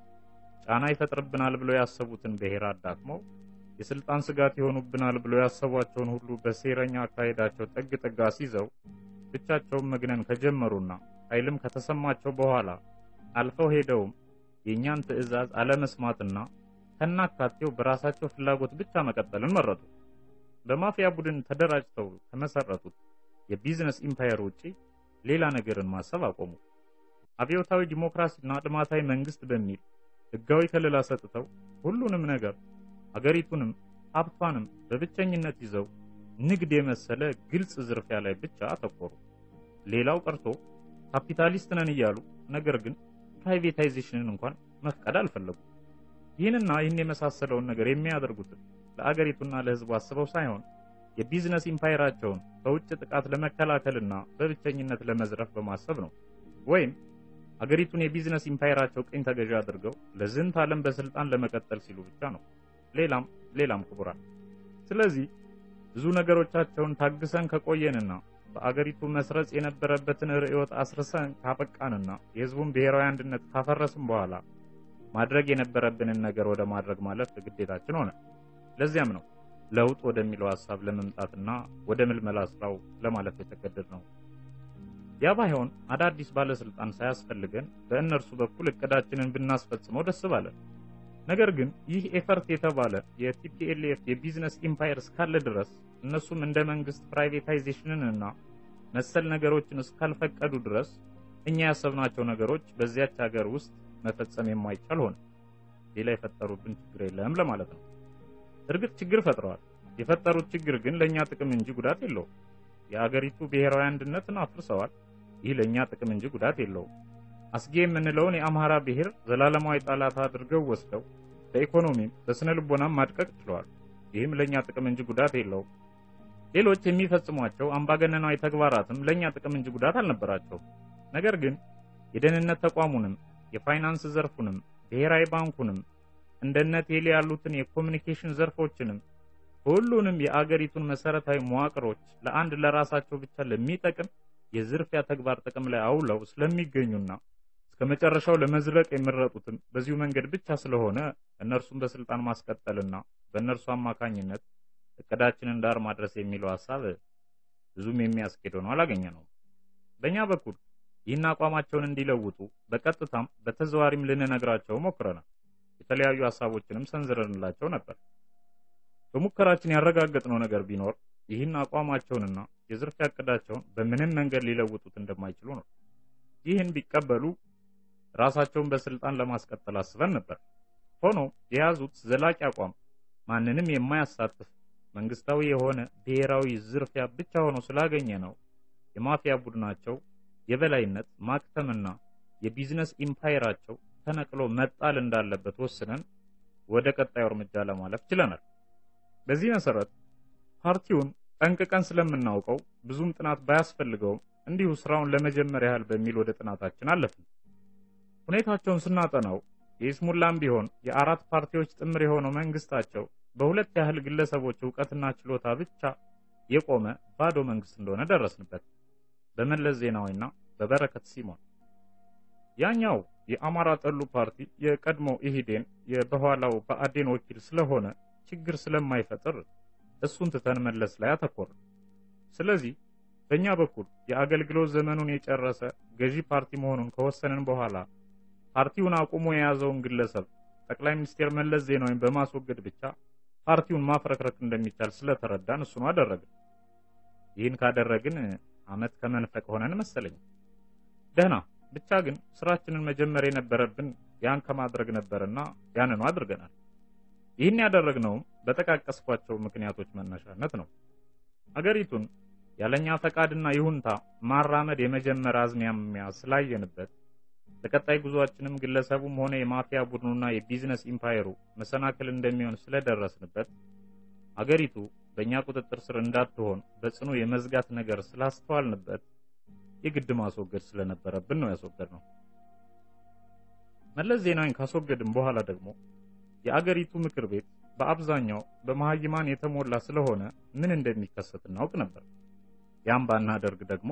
[SPEAKER 1] ጫና ይፈጥርብናል ብለው ያሰቡትን ብሔር አዳክመው የስልጣን ስጋት ይሆኑብናል ብለው ያሰቧቸውን ሁሉ በሴረኛ አካሄዳቸው ጠግ ጠጋ ሲይዘው ብቻቸውን መግነን ከጀመሩና ኃይልም ከተሰማቸው በኋላ አልፈው ሄደውም የእኛን ትዕዛዝ አለመስማትና ከናካቴው በራሳቸው ፍላጎት ብቻ መቀጠልን መረጡ። በማፊያ ቡድን ተደራጅተው ከመሰረቱት የቢዝነስ ኢምፓየር ውጪ ሌላ ነገርን ማሰብ አቆሙ። አብዮታዊ ዲሞክራሲና ልማታዊ መንግስት በሚል ህጋዊ ከለላ ሰጥተው ሁሉንም ነገር አገሪቱንም ሀብቷንም በብቸኝነት ይዘው ንግድ የመሰለ ግልጽ ዝርፊያ ላይ ብቻ አተኮሩ። ሌላው ቀርቶ ካፒታሊስት ነን እያሉ ነገር ግን ፕራይቬታይዜሽንን እንኳን መፍቀድ አልፈለጉም። ይህንና ይህን የመሳሰለውን ነገር የሚያደርጉትን ለአገሪቱና ለህዝቡ አስበው ሳይሆን የቢዝነስ ኢምፓየራቸውን ከውጭ ጥቃት ለመከላከልና በብቸኝነት ለመዝረፍ በማሰብ ነው። ወይም አገሪቱን የቢዝነስ ኢምፓየራቸው ቅኝ ተገዢ አድርገው ለዝንት ዓለም በስልጣን ለመቀጠል ሲሉ ብቻ ነው። ሌላም ሌላም ክቡራን። ስለዚህ ብዙ ነገሮቻቸውን ታግሰን ከቆየንና በአገሪቱ መስረጽ የነበረበትን ርዕዮት አስርሰን ካበቃንና የህዝቡን ብሔራዊ አንድነት ካፈረስን በኋላ ማድረግ የነበረብንን ነገር ወደ ማድረግ ማለፍ ግዴታችን ሆነ። ለዚያም ነው ለውጥ ወደሚለው ሐሳብ ለመምጣትና ወደ ምልመላ ስራው ለማለፍ የተገደድ ነው። ያ ባይሆን አዳዲስ ባለስልጣን ሳያስፈልገን በእነርሱ በኩል እቅዳችንን ብናስፈጽመው ደስ ባለን። ነገር ግን ይህ ኤፈርት የተባለ የቲፒኤልኤፍ የቢዝነስ ኢምፓየር እስካለ ድረስ እነሱም እንደ መንግስት ፕራይቬታይዜሽንን እና መሰል ነገሮችን እስካልፈቀዱ ድረስ እኛ ያሰብናቸው ነገሮች በዚያች ሀገር ውስጥ መፈጸም የማይቻል ሆነ። ሌላ የፈጠሩብን ችግር የለም ለማለት ነው። እርግጥ ችግር ፈጥረዋል። የፈጠሩት ችግር ግን ለእኛ ጥቅም እንጂ ጉዳት የለውም። የአገሪቱ ብሔራዊ አንድነትን አፍርሰዋል። ይህ ለእኛ ጥቅም እንጂ ጉዳት የለውም። አስጌ የምንለውን የአማራ ብሔር ዘላለማዊ ጠላት አድርገው ወስደው በኢኮኖሚም በስነ ልቦናም ማድቀቅ ችለዋል። ይህም ለእኛ ጥቅም እንጂ ጉዳት የለውም። ሌሎች የሚፈጽሟቸው አምባገነናዊ ተግባራትም ለእኛ ጥቅም እንጂ ጉዳት አልነበራቸውም። ነገር ግን የደህንነት ተቋሙንም የፋይናንስ ዘርፉንም ብሔራዊ ባንኩንም እንደነ ቴሌ ያሉትን የኮሚኒኬሽን ዘርፎችንም ሁሉንም የአገሪቱን መሰረታዊ መዋቅሮች ለአንድ ለራሳቸው ብቻ ለሚጠቅም የዝርፊያ ተግባር ጥቅም ላይ አውለው ስለሚገኙና እስከ መጨረሻው ለመዝለቅ የመረጡትን በዚሁ መንገድ ብቻ ስለሆነ እነርሱን በስልጣን ማስቀጠልና በእነርሱ አማካኝነት እቅዳችንን ዳር ማድረስ የሚለው ሀሳብ ብዙም የሚያስኬድ ሆኖ አላገኘ ነው። በእኛ በኩል ይህን አቋማቸውን እንዲለውጡ በቀጥታም በተዘዋሪም ልንነግራቸው ሞክረናል። የተለያዩ ሀሳቦችንም ሰንዝረንላቸው ነበር። በሙከራችን ያረጋገጥነው ነገር ቢኖር ይህን አቋማቸውንና የዝርፊያ እቅዳቸውን በምንም መንገድ ሊለውጡት እንደማይችሉ ነው። ይህን ቢቀበሉ ራሳቸውን በስልጣን ለማስቀጠል አስበን ነበር። ሆኖ የያዙት ዘላቂ አቋም ማንንም የማያሳትፍ መንግስታዊ የሆነ ብሔራዊ ዝርፊያ ብቻ ሆኖ ስላገኘ ነው የማፊያ ቡድናቸው የበላይነት ማክተምና የቢዝነስ ኢምፓየራቸው ተነቅሎ መጣል እንዳለበት ወስነን ወደ ቀጣዩ እርምጃ ለማለፍ ችለናል። በዚህ መሰረት ፓርቲውን ጠንቅቀን ስለምናውቀው ብዙም ጥናት ባያስፈልገውም እንዲሁ ስራውን ለመጀመር ያህል በሚል ወደ ጥናታችን አለፍን። ሁኔታቸውን ስናጠናው የኢስሙላም ቢሆን የአራት ፓርቲዎች ጥምር የሆነው መንግስታቸው በሁለት ያህል ግለሰቦች እውቀትና ችሎታ ብቻ የቆመ ባዶ መንግስት እንደሆነ ደረስንበት። በመለስ ዜናዊና በበረከት ሲሞን። ያኛው የአማራ ጠሉ ፓርቲ የቀድሞ ኢህዴን የበኋላው ብአዴን ወኪል ስለሆነ ችግር ስለማይፈጥር እሱን ትተን መለስ ላይ አተኮር። ስለዚህ በእኛ በኩል የአገልግሎት ዘመኑን የጨረሰ ገዢ ፓርቲ መሆኑን ከወሰንን በኋላ ፓርቲውን አቁሞ የያዘውን ግለሰብ ጠቅላይ ሚኒስትር መለስ ዜናዊን በማስወገድ ብቻ ፓርቲውን ማፍረክረክ እንደሚቻል ስለተረዳን እሱኑ አደረግን። ይህን ካደረግን አመት ከመንፈቅ ሆነን መሰለኝ። ደህና ብቻ ግን ስራችንን መጀመር የነበረብን ያን ከማድረግ ነበርና ያንኑ አድርገናል። ይህን ያደረግነውም በጠቃቀስኳቸው ምክንያቶች መነሻነት ነው። አገሪቱን ያለኛ ፈቃድና ይሁንታ ማራመድ የመጀመር አዝማሚያ ስላየንበት ለቀጣይ ጉዟችንም ግለሰቡም ሆነ የማፊያ ቡድኑና የቢዝነስ ኢምፓየሩ መሰናክል እንደሚሆን ስለደረስንበት አገሪቱ በእኛ ቁጥጥር ስር እንዳትሆን በጽኑ የመዝጋት ነገር ስላስተዋልንበት የግድ ማስወገድ ስለነበረብን ነው ያስወገድነው። መለስ ዜናዊን ካስወገድን በኋላ ደግሞ የአገሪቱ ምክር ቤት በአብዛኛው በመሀይማን የተሞላ ስለሆነ ምን እንደሚከሰት እናውቅ ነበር። ያም ባናደርግ ደግሞ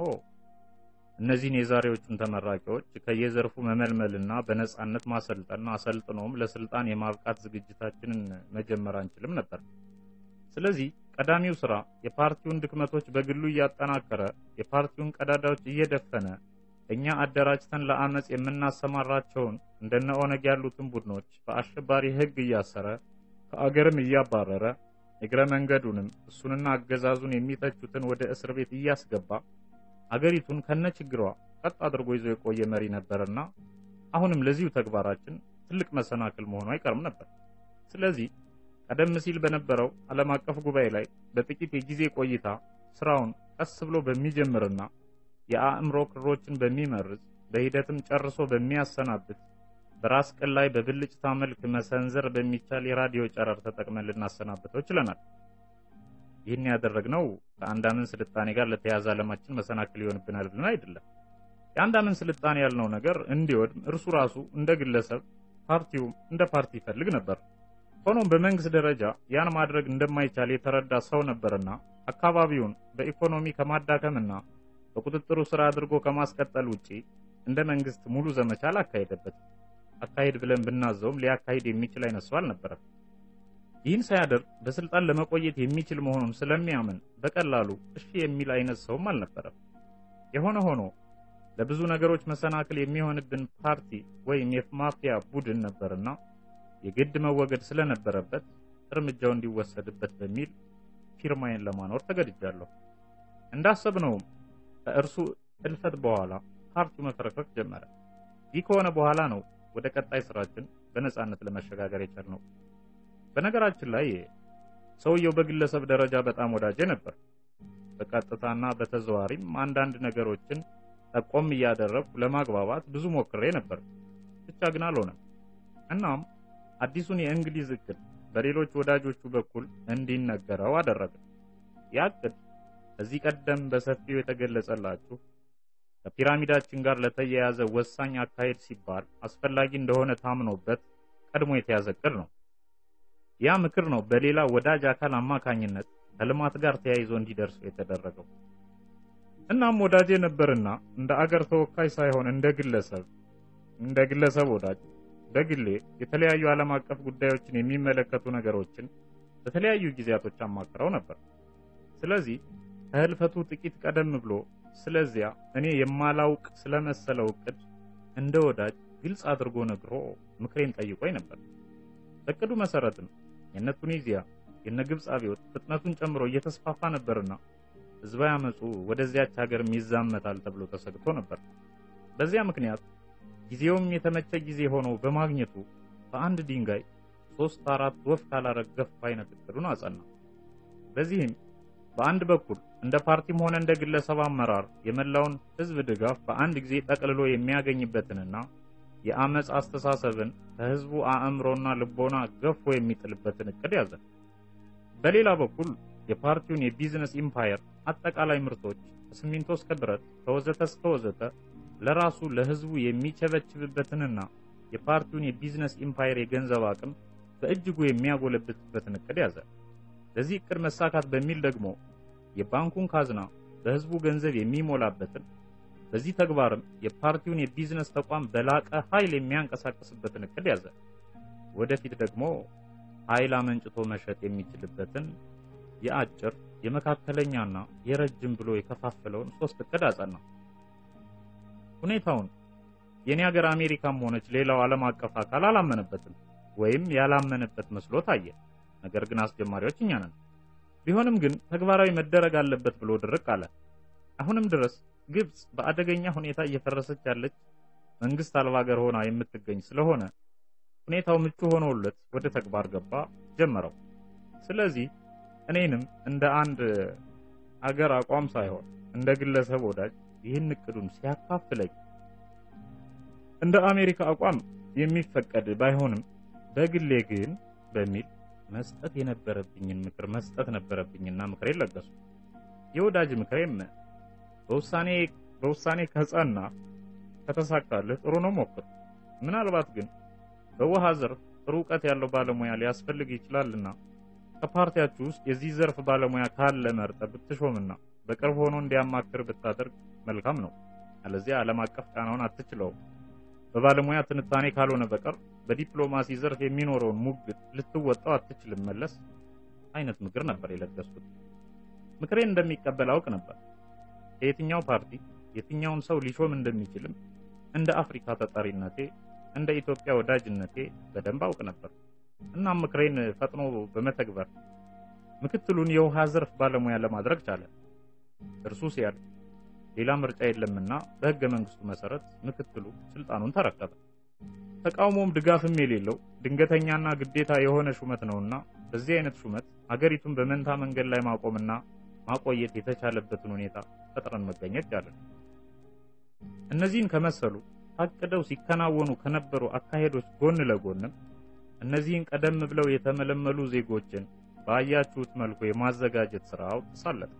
[SPEAKER 1] እነዚህን የዛሬዎቹን ተመራቂዎች ከየዘርፉ መመልመልና በነጻነት ማሰልጠንና አሰልጥኖም ለስልጣን የማብቃት ዝግጅታችንን መጀመር አንችልም ነበር። ስለዚህ ቀዳሚው ስራ የፓርቲውን ድክመቶች በግሉ እያጠናከረ የፓርቲውን ቀዳዳዎች እየደፈነ እኛ አደራጅተን ለአመፅ የምናሰማራቸውን እንደነ ኦነግ ያሉትን ቡድኖች በአሸባሪ ሕግ እያሰረ ከአገርም እያባረረ እግረ መንገዱንም እሱንና አገዛዙን የሚተቹትን ወደ እስር ቤት እያስገባ አገሪቱን ከነችግሯ ቀጥ አድርጎ ይዞ የቆየ መሪ ነበርና አሁንም ለዚሁ ተግባራችን ትልቅ መሰናክል መሆኑ አይቀርም ነበር። ስለዚህ ቀደም ሲል በነበረው ዓለም አቀፍ ጉባኤ ላይ በጥቂት የጊዜ ቆይታ ስራውን ቀስ ብሎ በሚጀምርና የአእምሮ ክሮችን በሚመርዝ በሂደትም ጨርሶ በሚያሰናብት በራስ ቅል ላይ በብልጭታ መልክ መሰንዘር በሚቻል የራዲዮ ጨረር ተጠቅመን ልናሰናብተው ችለናል። ይህን ያደረግነው ከአንዳምን ስልጣኔ ጋር ለተያያዘ ዓለማችን መሰናክል ይሆንብናል ብለን አይደለም። የአንዳምን ስልጣኔ ያልነው ነገር እንዲወድም እርሱ ራሱ እንደ ግለሰብ ፓርቲውም እንደ ፓርቲ ይፈልግ ነበር። ሆኖም በመንግስት ደረጃ ያን ማድረግ እንደማይቻል የተረዳ ሰው ነበርና አካባቢውን በኢኮኖሚ ከማዳከምና በቁጥጥሩ ስራ አድርጎ ከማስቀጠል ውጪ እንደ መንግስት ሙሉ ዘመቻ አላካሄደበትም። አካሄድ ብለን ብናዘውም ሊያካሂድ የሚችል አይነት ሰው አልነበረም። ይህን ሳያደርግ በስልጣን ለመቆየት የሚችል መሆኑን ስለሚያምን በቀላሉ እሺ የሚል አይነት ሰውም አልነበረም። የሆነ ሆኖ ለብዙ ነገሮች መሰናክል የሚሆንብን ፓርቲ ወይም የማፊያ ቡድን ነበርና የግድ መወገድ ስለነበረበት እርምጃው እንዲወሰድበት በሚል ፊርማዬን ለማኖር ተገድጃለሁ። እንዳሰብነውም ከእርሱ እልፈት በኋላ ፓርቲው መፈረክረክ ጀመረ። ይህ ከሆነ በኋላ ነው ወደ ቀጣይ ስራችን በነጻነት ለመሸጋገር የቻልነው። በነገራችን ላይ ሰውየው በግለሰብ ደረጃ በጣም ወዳጄ ነበር። በቀጥታና በተዘዋሪም አንዳንድ ነገሮችን ጠቆም እያደረግኩ ለማግባባት ብዙ ሞክሬ ነበር፣ ብቻ ግን አልሆነም። እናም አዲሱን የእንግሊዝ እቅድ በሌሎች ወዳጆቹ በኩል እንዲነገረው አደረግን። ያ እቅድ ከዚህ ቀደም በሰፊው የተገለጸላችሁ ከፒራሚዳችን ጋር ለተያያዘ ወሳኝ አካሄድ ሲባል አስፈላጊ እንደሆነ ታምኖበት ቀድሞ የተያዘ እቅድ ነው። ያ ምክር ነው በሌላ ወዳጅ አካል አማካኝነት ከልማት ጋር ተያይዞ እንዲደርሱ የተደረገው። እናም ወዳጄ ነበርና እንደ አገር ተወካይ ሳይሆን እንደ ግለሰብ እንደ ግለሰብ ወዳጅ በግሌ የተለያዩ ዓለም አቀፍ ጉዳዮችን የሚመለከቱ ነገሮችን በተለያዩ ጊዜያቶች አማክረው ነበር። ስለዚህ ከህልፈቱ ጥቂት ቀደም ብሎ ስለዚያ እኔ የማላውቅ ስለመሰለው እቅድ እንደ ወዳጅ ግልጽ አድርጎ ነግሮ ምክሬን ጠይቆኝ ነበር። በእቅዱ መሰረትም የነ ቱኒዚያ የነ ግብፅ አብዮት ፍጥነቱን ጨምሮ እየተስፋፋ ነበርና ህዝባዊ አመፁ ወደዚያች ሀገር ይዛመታል ተብሎ ተሰግቶ ነበር። በዚያ ምክንያት ጊዜውም የተመቸ ጊዜ ሆኖ በማግኘቱ በአንድ ድንጋይ ሶስት አራት ወፍ ካላረገፍ አይነት እቅዱን አጸና። በዚህም በአንድ በኩል እንደ ፓርቲም ሆነ እንደ ግለሰብ አመራር የመላውን ህዝብ ድጋፍ በአንድ ጊዜ ጠቅልሎ የሚያገኝበትንና የአመፅ አስተሳሰብን ከህዝቡ አእምሮና ልቦና ገፎ የሚጥልበትን እቅድ ያዘ። በሌላ በኩል የፓርቲውን የቢዝነስ ኢምፓየር አጠቃላይ ምርቶች ከሲሚንቶ እስከ ብረት ከወዘተ እስከ ወዘተ ለራሱ ለህዝቡ የሚቸበችብበትንና የፓርቲውን የቢዝነስ ኢምፓየር የገንዘብ አቅም በእጅጉ የሚያጎለብትበትን እቅድ ያዘ። ለዚህ እቅድ መሳካት በሚል ደግሞ የባንኩን ካዝና በህዝቡ ገንዘብ የሚሞላበትን በዚህ ተግባርም የፓርቲውን የቢዝነስ ተቋም በላቀ ኃይል የሚያንቀሳቅስበትን እቅድ ያዘ። ወደፊት ደግሞ ኃይል አመንጭቶ መሸጥ የሚችልበትን የአጭር የመካከለኛና የረጅም ብሎ የከፋፈለውን ሶስት እቅድ አጸና። ሁኔታውን የኔ ሀገር አሜሪካም ሆነች ሌላው ዓለም አቀፍ አካል አላመነበትም ወይም ያላመነበት መስሎ ታየ። ነገር ግን አስጀማሪዎች እኛ ነን። ቢሆንም ግን ተግባራዊ መደረግ አለበት ብሎ ድርቅ አለ። አሁንም ድረስ ግብጽ በአደገኛ ሁኔታ እየፈረሰች ያለች መንግስት አልባ ሀገር ሆና የምትገኝ ስለሆነ ሁኔታው ምቹ ሆኖለት ወደ ተግባር ገባ ጀመረው። ስለዚህ እኔንም እንደ አንድ አገር አቋም ሳይሆን እንደ ግለሰብ ወዳጅ ይህን እቅዱን ሲያካፍለኝ እንደ አሜሪካ አቋም የሚፈቀድ ባይሆንም በግሌ ግን በሚል መስጠት የነበረብኝን ምክር መስጠት ነበረብኝና ምክሬን ለገሱ። የወዳጅ ምክሬም በውሳኔ በውሳኔ ከጸና ከተሳካልህ ጥሩ ነው ሞክር። ምናልባት ግን በውሃ ዘርፍ ጥሩ እውቀት ያለው ባለሙያ ሊያስፈልግ ይችላልና ከፓርቲያችሁ ውስጥ የዚህ ዘርፍ ባለሙያ ካለ መርጠህ ብትሾምና በቅርብ ሆኖ እንዲያማክር ብታደርግ መልካም ነው። አለዚያ ዓለም አቀፍ ጫናውን አትችለውም። በባለሙያ ትንታኔ ካልሆነ በቀር በዲፕሎማሲ ዘርፍ የሚኖረውን ሙግት ልትወጣው አትችልም መለስ አይነት ምክር ነበር የለገስኩት። ምክሬን እንደሚቀበል አውቅ ነበር። ከየትኛው ፓርቲ የትኛውን ሰው ሊሾም እንደሚችልም እንደ አፍሪካ ተጠሪነቴ እንደ ኢትዮጵያ ወዳጅነቴ በደንብ አውቅ ነበር። እናም ምክሬን ፈጥኖ በመተግበር ምክትሉን የውሃ ዘርፍ ባለሙያ ለማድረግ ቻለ። እርሱ ሲያልፍ ሌላ ምርጫ የለምና በሕገ መንግስቱ መሰረት ምክትሉ ስልጣኑን ተረከበ። ተቃውሞም ድጋፍም የሌለው ድንገተኛና ግዴታ የሆነ ሹመት ነውና በዚህ አይነት ሹመት አገሪቱን በመንታ መንገድ ላይ ማቆምና ማቆየት የተቻለበትን ሁኔታ ፈጥረን መገኘት ቻለን። እነዚህን ከመሰሉ ታቅደው ሲከናወኑ ከነበሩ አካሄዶች ጎን ለጎንም እነዚህን ቀደም ብለው የተመለመሉ ዜጎችን ባያችሁት መልኩ የማዘጋጀት ስራው ተሳለጠ።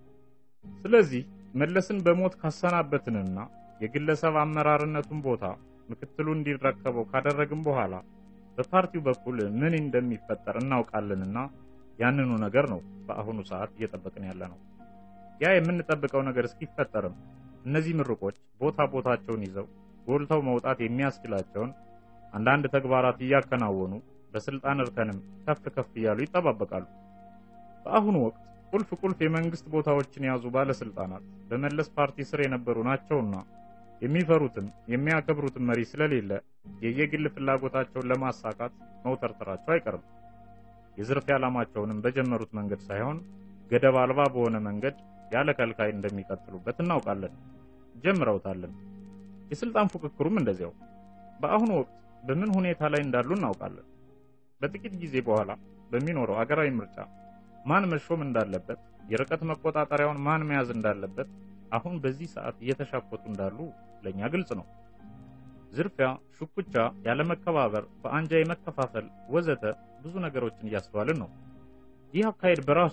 [SPEAKER 1] ስለዚህ መለስን በሞት ካሰናበትንና የግለሰብ አመራርነቱን ቦታ ምክትሉ እንዲረከበው ካደረግን በኋላ በፓርቲው በኩል ምን እንደሚፈጠር እናውቃለንና ያንኑ ነገር ነው በአሁኑ ሰዓት እየጠበቅን ያለ ነው። ያ የምንጠብቀው ነገር እስኪፈጠርም እነዚህ ምርቆች ቦታ ቦታቸውን ይዘው ጎልተው መውጣት የሚያስችላቸውን አንዳንድ ተግባራት እያከናወኑ በስልጣን እርከንም ከፍ ከፍ እያሉ ይጠባበቃሉ። በአሁኑ ወቅት ቁልፍ ቁልፍ የመንግስት ቦታዎችን የያዙ ባለስልጣናት በመለስ ፓርቲ ስር የነበሩ ናቸውና የሚፈሩትም የሚያከብሩትም መሪ ስለሌለ የየግል ፍላጎታቸውን ለማሳካት መውተርተራቸው አይቀርም። የዝርፊያ ዓላማቸውንም በጀመሩት መንገድ ሳይሆን ገደብ አልባ በሆነ መንገድ ያለ ከልካይ እንደሚቀጥሉበት እናውቃለን፣ ጀምረውታለን። የስልጣን ፉክክሩም እንደዚያው። በአሁኑ ወቅት በምን ሁኔታ ላይ እንዳሉ እናውቃለን። በጥቂት ጊዜ በኋላ በሚኖረው አገራዊ ምርጫ ማን መሾም እንዳለበት፣ የርቀት መቆጣጠሪያውን ማን መያዝ እንዳለበት አሁን በዚህ ሰዓት እየተሻኮቱ እንዳሉ ለኛ ግልጽ ነው። ዝርፊያ፣ ሹኩቻ፣ ያለመከባበር፣ በአንጃ የመከፋፈል ወዘተ ብዙ ነገሮችን እያስተዋልን ነው። ይህ አካሄድ በራሱ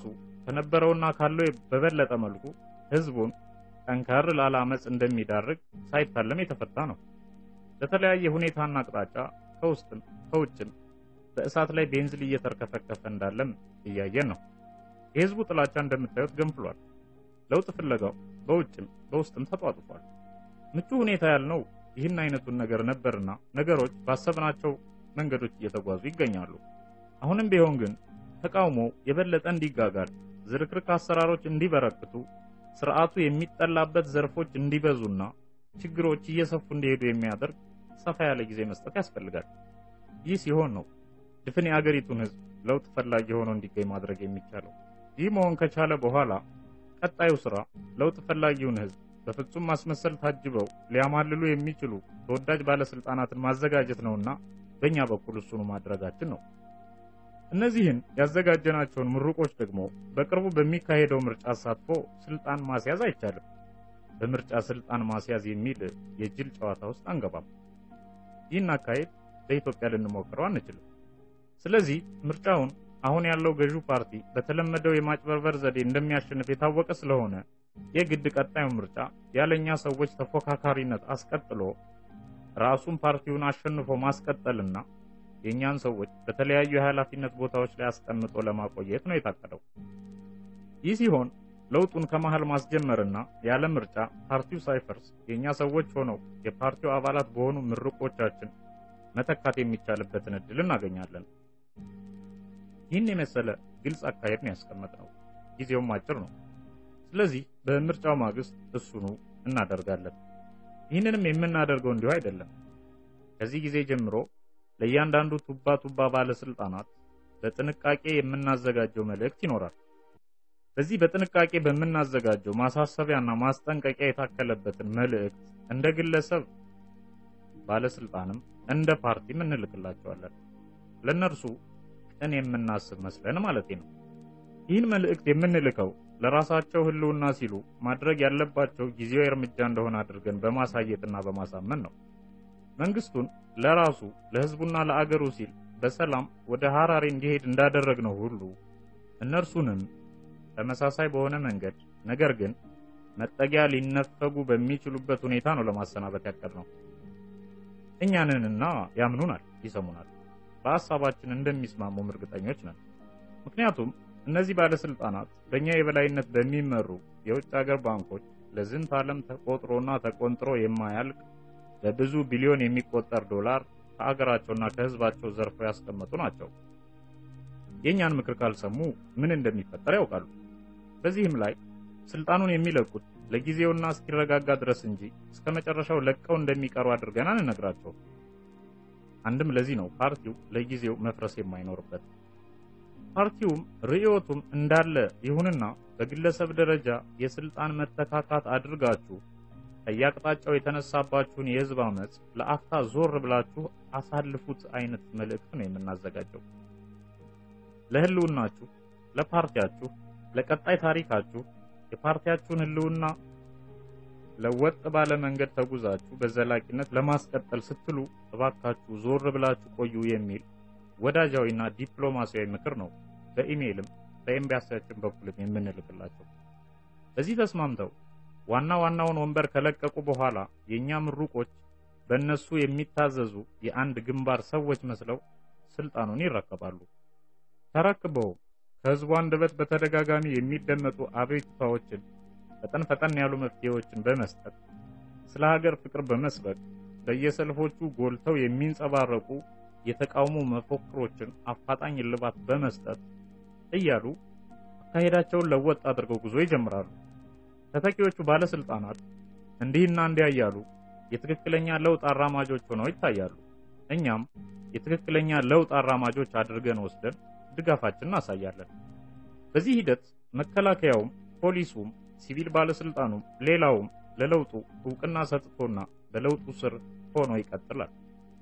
[SPEAKER 1] ከነበረውና ካለው በበለጠ መልኩ ህዝቡን ጠንከር ላለ አመፅ እንደሚዳርግ ሳይታለም የተፈታ ነው። በተለያየ ሁኔታና አቅጣጫ ከውስጥም ከውጭም በእሳት ላይ ቤንዚል እየተርከፈከፈ እንዳለም እያየን ነው። የህዝቡ ጥላቻ እንደምታዩት ገንፍሏል። ለውጥ ፍለጋው በውጭም በውስጥም ተጧጡፏል። ምቹ ሁኔታ ያልነው ይህን አይነቱን ነገር ነበርና ነገሮች ባሰብናቸው መንገዶች እየተጓዙ ይገኛሉ። አሁንም ቢሆን ግን ተቃውሞ የበለጠ እንዲጋጋል፣ ዝርክርክ አሰራሮች እንዲበረክቱ፣ ስርዓቱ የሚጠላበት ዘርፎች እንዲበዙና ችግሮች እየሰፉ እንዲሄዱ የሚያደርግ ሰፋ ያለ ጊዜ መስጠት ያስፈልጋል። ይህ ሲሆን ነው ድፍን የአገሪቱን ህዝብ ለውጥ ፈላጊ ሆኖ እንዲገኝ ማድረግ የሚቻለው። ይህ መሆን ከቻለ በኋላ ቀጣዩ ስራ ለውጥ ፈላጊውን ህዝብ በፍጹም ማስመሰል ታጅበው ሊያማልሉ የሚችሉ ተወዳጅ ባለስልጣናትን ማዘጋጀት ነውና በእኛ በኩል እሱኑ ማድረጋችን ነው። እነዚህን ያዘጋጀናቸውን ምሩቆች ደግሞ በቅርቡ በሚካሄደው ምርጫ አሳትፎ ስልጣን ማስያዝ አይቻልም። በምርጫ ስልጣን ማስያዝ የሚል የጅል ጨዋታ ውስጥ አንገባም። ይህን አካሄድ በኢትዮጵያ ልንሞክረው አንችልም። ስለዚህ ምርጫውን አሁን ያለው ገዢው ፓርቲ በተለመደው የማጭበርበር ዘዴ እንደሚያሸንፍ የታወቀ ስለሆነ የግድ ቀጣዩ ምርጫ ያለኛ ሰዎች ተፎካካሪነት አስቀጥሎ ራሱን ፓርቲውን አሸንፎ ማስቀጠልና የእኛን ሰዎች በተለያዩ የኃላፊነት ቦታዎች ላይ አስቀምጦ ለማቆየት ነው የታቀደው። ይህ ሲሆን ለውጡን ከመሃል ማስጀመርና ያለ ምርጫ ፓርቲው ሳይፈርስ የእኛ ሰዎች ሆነው የፓርቲው አባላት በሆኑ ምርቆቻችን መተካት የሚቻልበትን እድል እናገኛለን። ይህን የመሰለ ግልጽ አካሄድ ነው ያስቀመጥነው። ጊዜውም አጭር ነው። ስለዚህ በምርጫው ማግስት እሱኑ እናደርጋለን። ይህንንም የምናደርገው እንዲሁ አይደለም። ከዚህ ጊዜ ጀምሮ ለእያንዳንዱ ቱባ ቱባ ባለስልጣናት በጥንቃቄ የምናዘጋጀው መልእክት ይኖራል። በዚህ በጥንቃቄ በምናዘጋጀው ማሳሰቢያና ማስጠንቀቂያ የታከለበትን መልእክት እንደ ግለሰብ ባለስልጣንም እንደ ፓርቲም እንልክላቸዋለን። ለእነርሱ ቅን የምናስብ መስለን ማለት ነው። ይህን መልእክት የምንልከው ለራሳቸው ሕልውና ሲሉ ማድረግ ያለባቸው ጊዜያዊ እርምጃ እንደሆነ አድርገን በማሳየትና በማሳመን ነው። መንግስቱን ለራሱ ለሕዝቡና ለአገሩ ሲል በሰላም ወደ ሐራሬ እንዲሄድ እንዳደረግነው ሁሉ እነርሱንም ተመሳሳይ በሆነ መንገድ ነገር ግን መጠጊያ ሊነፈጉ በሚችሉበት ሁኔታ ነው ለማሰናበት ያቀድነው። እኛንንና ያምኑናል፣ ይሰሙናል። በሐሳባችን እንደሚስማሙም እርግጠኞች ነን። ምክንያቱም እነዚህ ባለስልጣናት በእኛ የበላይነት በሚመሩ የውጭ ሀገር ባንኮች ለዝንት ዓለም ተቆጥሮና ተቆንጥሮ የማያልቅ በብዙ ቢሊዮን የሚቆጠር ዶላር ከአገራቸውና ከህዝባቸው ዘርፈው ያስቀመጡ ናቸው። የእኛን ምክር ካልሰሙ ምን እንደሚፈጠር ያውቃሉ። በዚህም ላይ ስልጣኑን የሚለቁት ለጊዜውና እስኪረጋጋ ድረስ እንጂ እስከ መጨረሻው ለቀው እንደሚቀሩ አድርገን አንነግራቸው። አንድም ለዚህ ነው ፓርቲው ለጊዜው መፍረስ የማይኖርበት። ፓርቲውም ርዕዮቱም እንዳለ ይሁንና በግለሰብ ደረጃ የስልጣን መተካካት አድርጋችሁ ከየአቅጣጫው የተነሳባችሁን የህዝብ አመፅ ለአፍታ ዞር ብላችሁ አሳልፉት አይነት መልእክት ነው የምናዘጋጀው። ለህልውናችሁ፣ ለፓርቲያችሁ፣ ለቀጣይ ታሪካችሁ የፓርቲያችሁን ህልውና ለወጥ ባለ መንገድ ተጉዛችሁ በዘላቂነት ለማስቀጠል ስትሉ እባካችሁ ዞር ብላችሁ ቆዩ የሚል ወዳጃዊና ዲፕሎማሲያዊ ምክር ነው በኢሜይልም በኤምባሲያችን በኩልም የምንልክላቸው። በዚህ ተስማምተው ዋና ዋናውን ወንበር ከለቀቁ በኋላ የእኛ ምሩቆች በእነሱ የሚታዘዙ የአንድ ግንባር ሰዎች መስለው ስልጣኑን ይረከባሉ። ተረክበው ከህዝቡ አንደበት በተደጋጋሚ የሚደመጡ አቤቱታዎችን ፈጠን ፈጠን ያሉ መፍትሄዎችን በመስጠት ስለ ሀገር ፍቅር በመስበክ በየሰልፎቹ ጎልተው የሚንጸባረቁ የተቃውሞ መፎክሮችን አፋጣኝ እልባት በመስጠት እያሉ አካሄዳቸውን ለወጥ አድርገው ጉዞ ይጀምራሉ። ተተኪዎቹ ባለስልጣናት እንዲህና እንዲያ እያሉ የትክክለኛ ለውጥ አራማጆች ሆነው ይታያሉ። እኛም የትክክለኛ ለውጥ አራማጆች አድርገን ወስደን ድጋፋችን እናሳያለን። በዚህ ሂደት መከላከያውም፣ ፖሊሱም፣ ሲቪል ባለስልጣኑም ሌላውም ለለውጡ እውቅና ሰጥቶና በለውጡ ስር ሆኖ ይቀጥላል።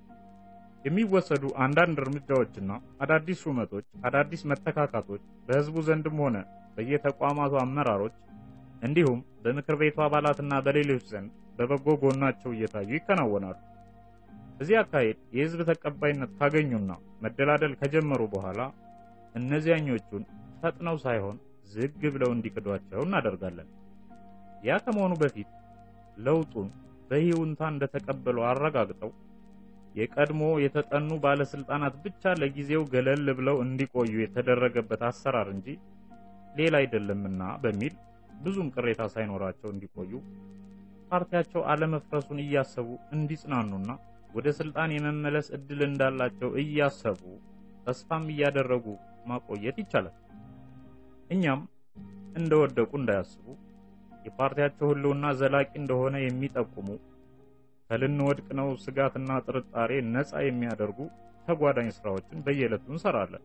[SPEAKER 1] የሚወሰዱ አንዳንድ እርምጃዎችና አዳዲስ ሹመቶች፣ አዳዲስ መተካካቶች በህዝቡ ዘንድም ሆነ በየተቋማቱ አመራሮች እንዲሁም በምክር ቤቱ አባላትና በሌሎች ዘንድ በበጎ ጎናቸው እየታዩ ይከናወናሉ። እዚህ አካሄድ የህዝብ ተቀባይነት ካገኙና መደላደል ከጀመሩ በኋላ እነዚያኞቹን ፈጥነው ሳይሆን ዝግ ብለው እንዲክዷቸው እናደርጋለን። ያ ከመሆኑ በፊት ለውጡን በይሁንታ እንደተቀበሉ አረጋግጠው የቀድሞ የተጠኑ ባለስልጣናት ብቻ ለጊዜው ገለል ብለው እንዲቆዩ የተደረገበት አሰራር እንጂ ሌላ አይደለምና በሚል ብዙም ቅሬታ ሳይኖራቸው እንዲቆዩ ፓርቲያቸው አለመፍረሱን እያሰቡ እንዲጽናኑና ወደ ስልጣን የመመለስ እድል እንዳላቸው እያሰቡ ተስፋም እያደረጉ ማቆየት ይቻላል። እኛም እንደወደቁ እንዳያስቡ የፓርቲያቸው ህልውና ዘላቂ እንደሆነ የሚጠቁሙ ከልንወድቅ ነው ስጋትና ጥርጣሬ ነፃ የሚያደርጉ ተጓዳኝ ስራዎችን በየዕለቱ እንሰራለን።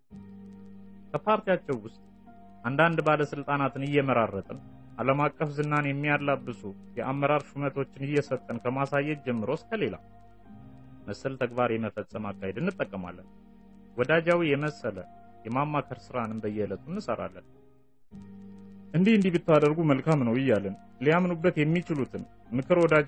[SPEAKER 1] ከፓርቲያቸው ውስጥ አንዳንድ ባለስልጣናትን እየመራረጥን ዓለም አቀፍ ዝናን የሚያላብሱ የአመራር ሹመቶችን እየሰጠን ከማሳየት ጀምሮ እስከ ሌላ መሰል ተግባር የመፈጸም አካሄድ እንጠቀማለን። ወዳጃዊ የመሰለ የማማከር ስራንም በየዕለቱ እንሰራለን። እንዲህ እንዲህ ብታደርጉ መልካም ነው እያልን ሊያምኑበት የሚችሉትን ምክር ወዳጅ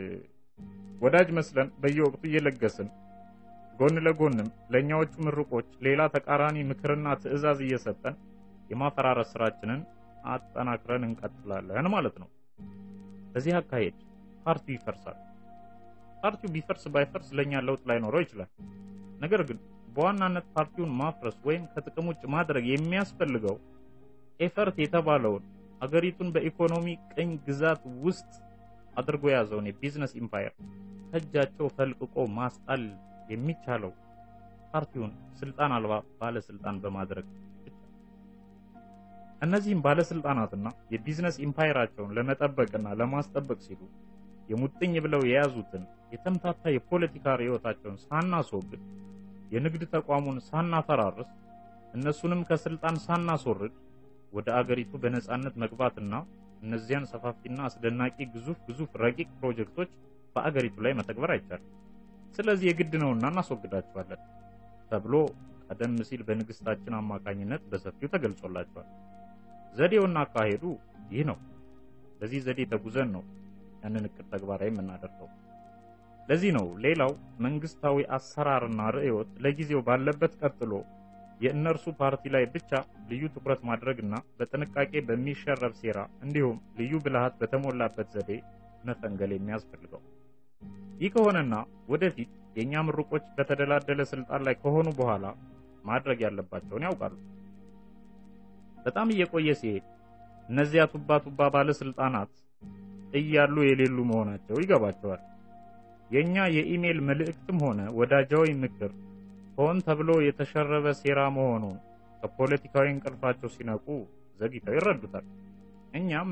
[SPEAKER 1] ወዳጅ መስለን በየወቅቱ እየለገስን ጎን ለጎንም ለእኛዎቹ ምርቆች ሌላ ተቃራኒ ምክርና ትዕዛዝ እየሰጠን የማፈራረስ ስራችንን አጠናክረን እንቀጥላለን ማለት ነው። በዚህ አካሄድ ፓርቲው ይፈርሳል። ፓርቲው ቢፈርስ ባይፈርስ ለኛ ለውጥ ላይኖረው ይችላል። ነገር ግን በዋናነት ፓርቲውን ማፍረስ ወይም ከጥቅም ውጭ ማድረግ የሚያስፈልገው ኤፈርት የተባለውን አገሪቱን በኢኮኖሚ ቅኝ ግዛት ውስጥ አድርጎ የያዘውን የቢዝነስ ኢምፓየር ከእጃቸው ፈልቅቆ ማስጣል የሚቻለው ፓርቲውን ስልጣን አልባ ባለስልጣን በማድረግ ብቻ። እነዚህም ባለስልጣናትና የቢዝነስ ኢምፓየራቸውን ለመጠበቅና ለማስጠበቅ ሲሉ የሙጥኝ ብለው የያዙትን የተምታታ የፖለቲካ ርዕዮታቸውን ሳናስወግድ የንግድ ተቋሙን ሳናፈራርስ እነሱንም ከስልጣን ሳናስወርድ ወደ አገሪቱ በነጻነት መግባትና እነዚያን ሰፋፊና አስደናቂ ግዙፍ ግዙፍ ረቂቅ ፕሮጀክቶች በአገሪቱ ላይ መተግበር አይቻልም። ስለዚህ የግድ ነውና እናስወግዳቸዋለን ተብሎ ቀደም ሲል በንግስታችን አማካኝነት በሰፊው ተገልጾላቸዋል። ዘዴውና አካሄዱ ይህ ነው። በዚህ ዘዴ ተጉዘን ነው ያንን እቅድ ተግባራዊ የምናደርገው። ለዚህ ነው ሌላው መንግስታዊ አሰራርና ርዕዮት ለጊዜው ባለበት ቀጥሎ የእነርሱ ፓርቲ ላይ ብቻ ልዩ ትኩረት ማድረግና በጥንቃቄ በሚሸረብ ሴራ እንዲሁም ልዩ ብልሃት በተሞላበት ዘዴ መፈንገል የሚያስፈልገው። ይህ ከሆነና ወደፊት የእኛ ምሩቆች በተደላደለ ስልጣን ላይ ከሆኑ በኋላ ማድረግ ያለባቸውን ያውቃሉ። በጣም እየቆየ ሲሄድ እነዚያ ቱባ ቱባ ባለስልጣናት እያሉ የሌሉ መሆናቸው ይገባቸዋል። የእኛ የኢሜል መልእክትም ሆነ ወዳጃዊ ምክር ሆን ተብሎ የተሸረበ ሴራ መሆኑን ከፖለቲካዊ እንቅልፋቸው ሲነቁ ዘግይተው ይረዱታል። እኛም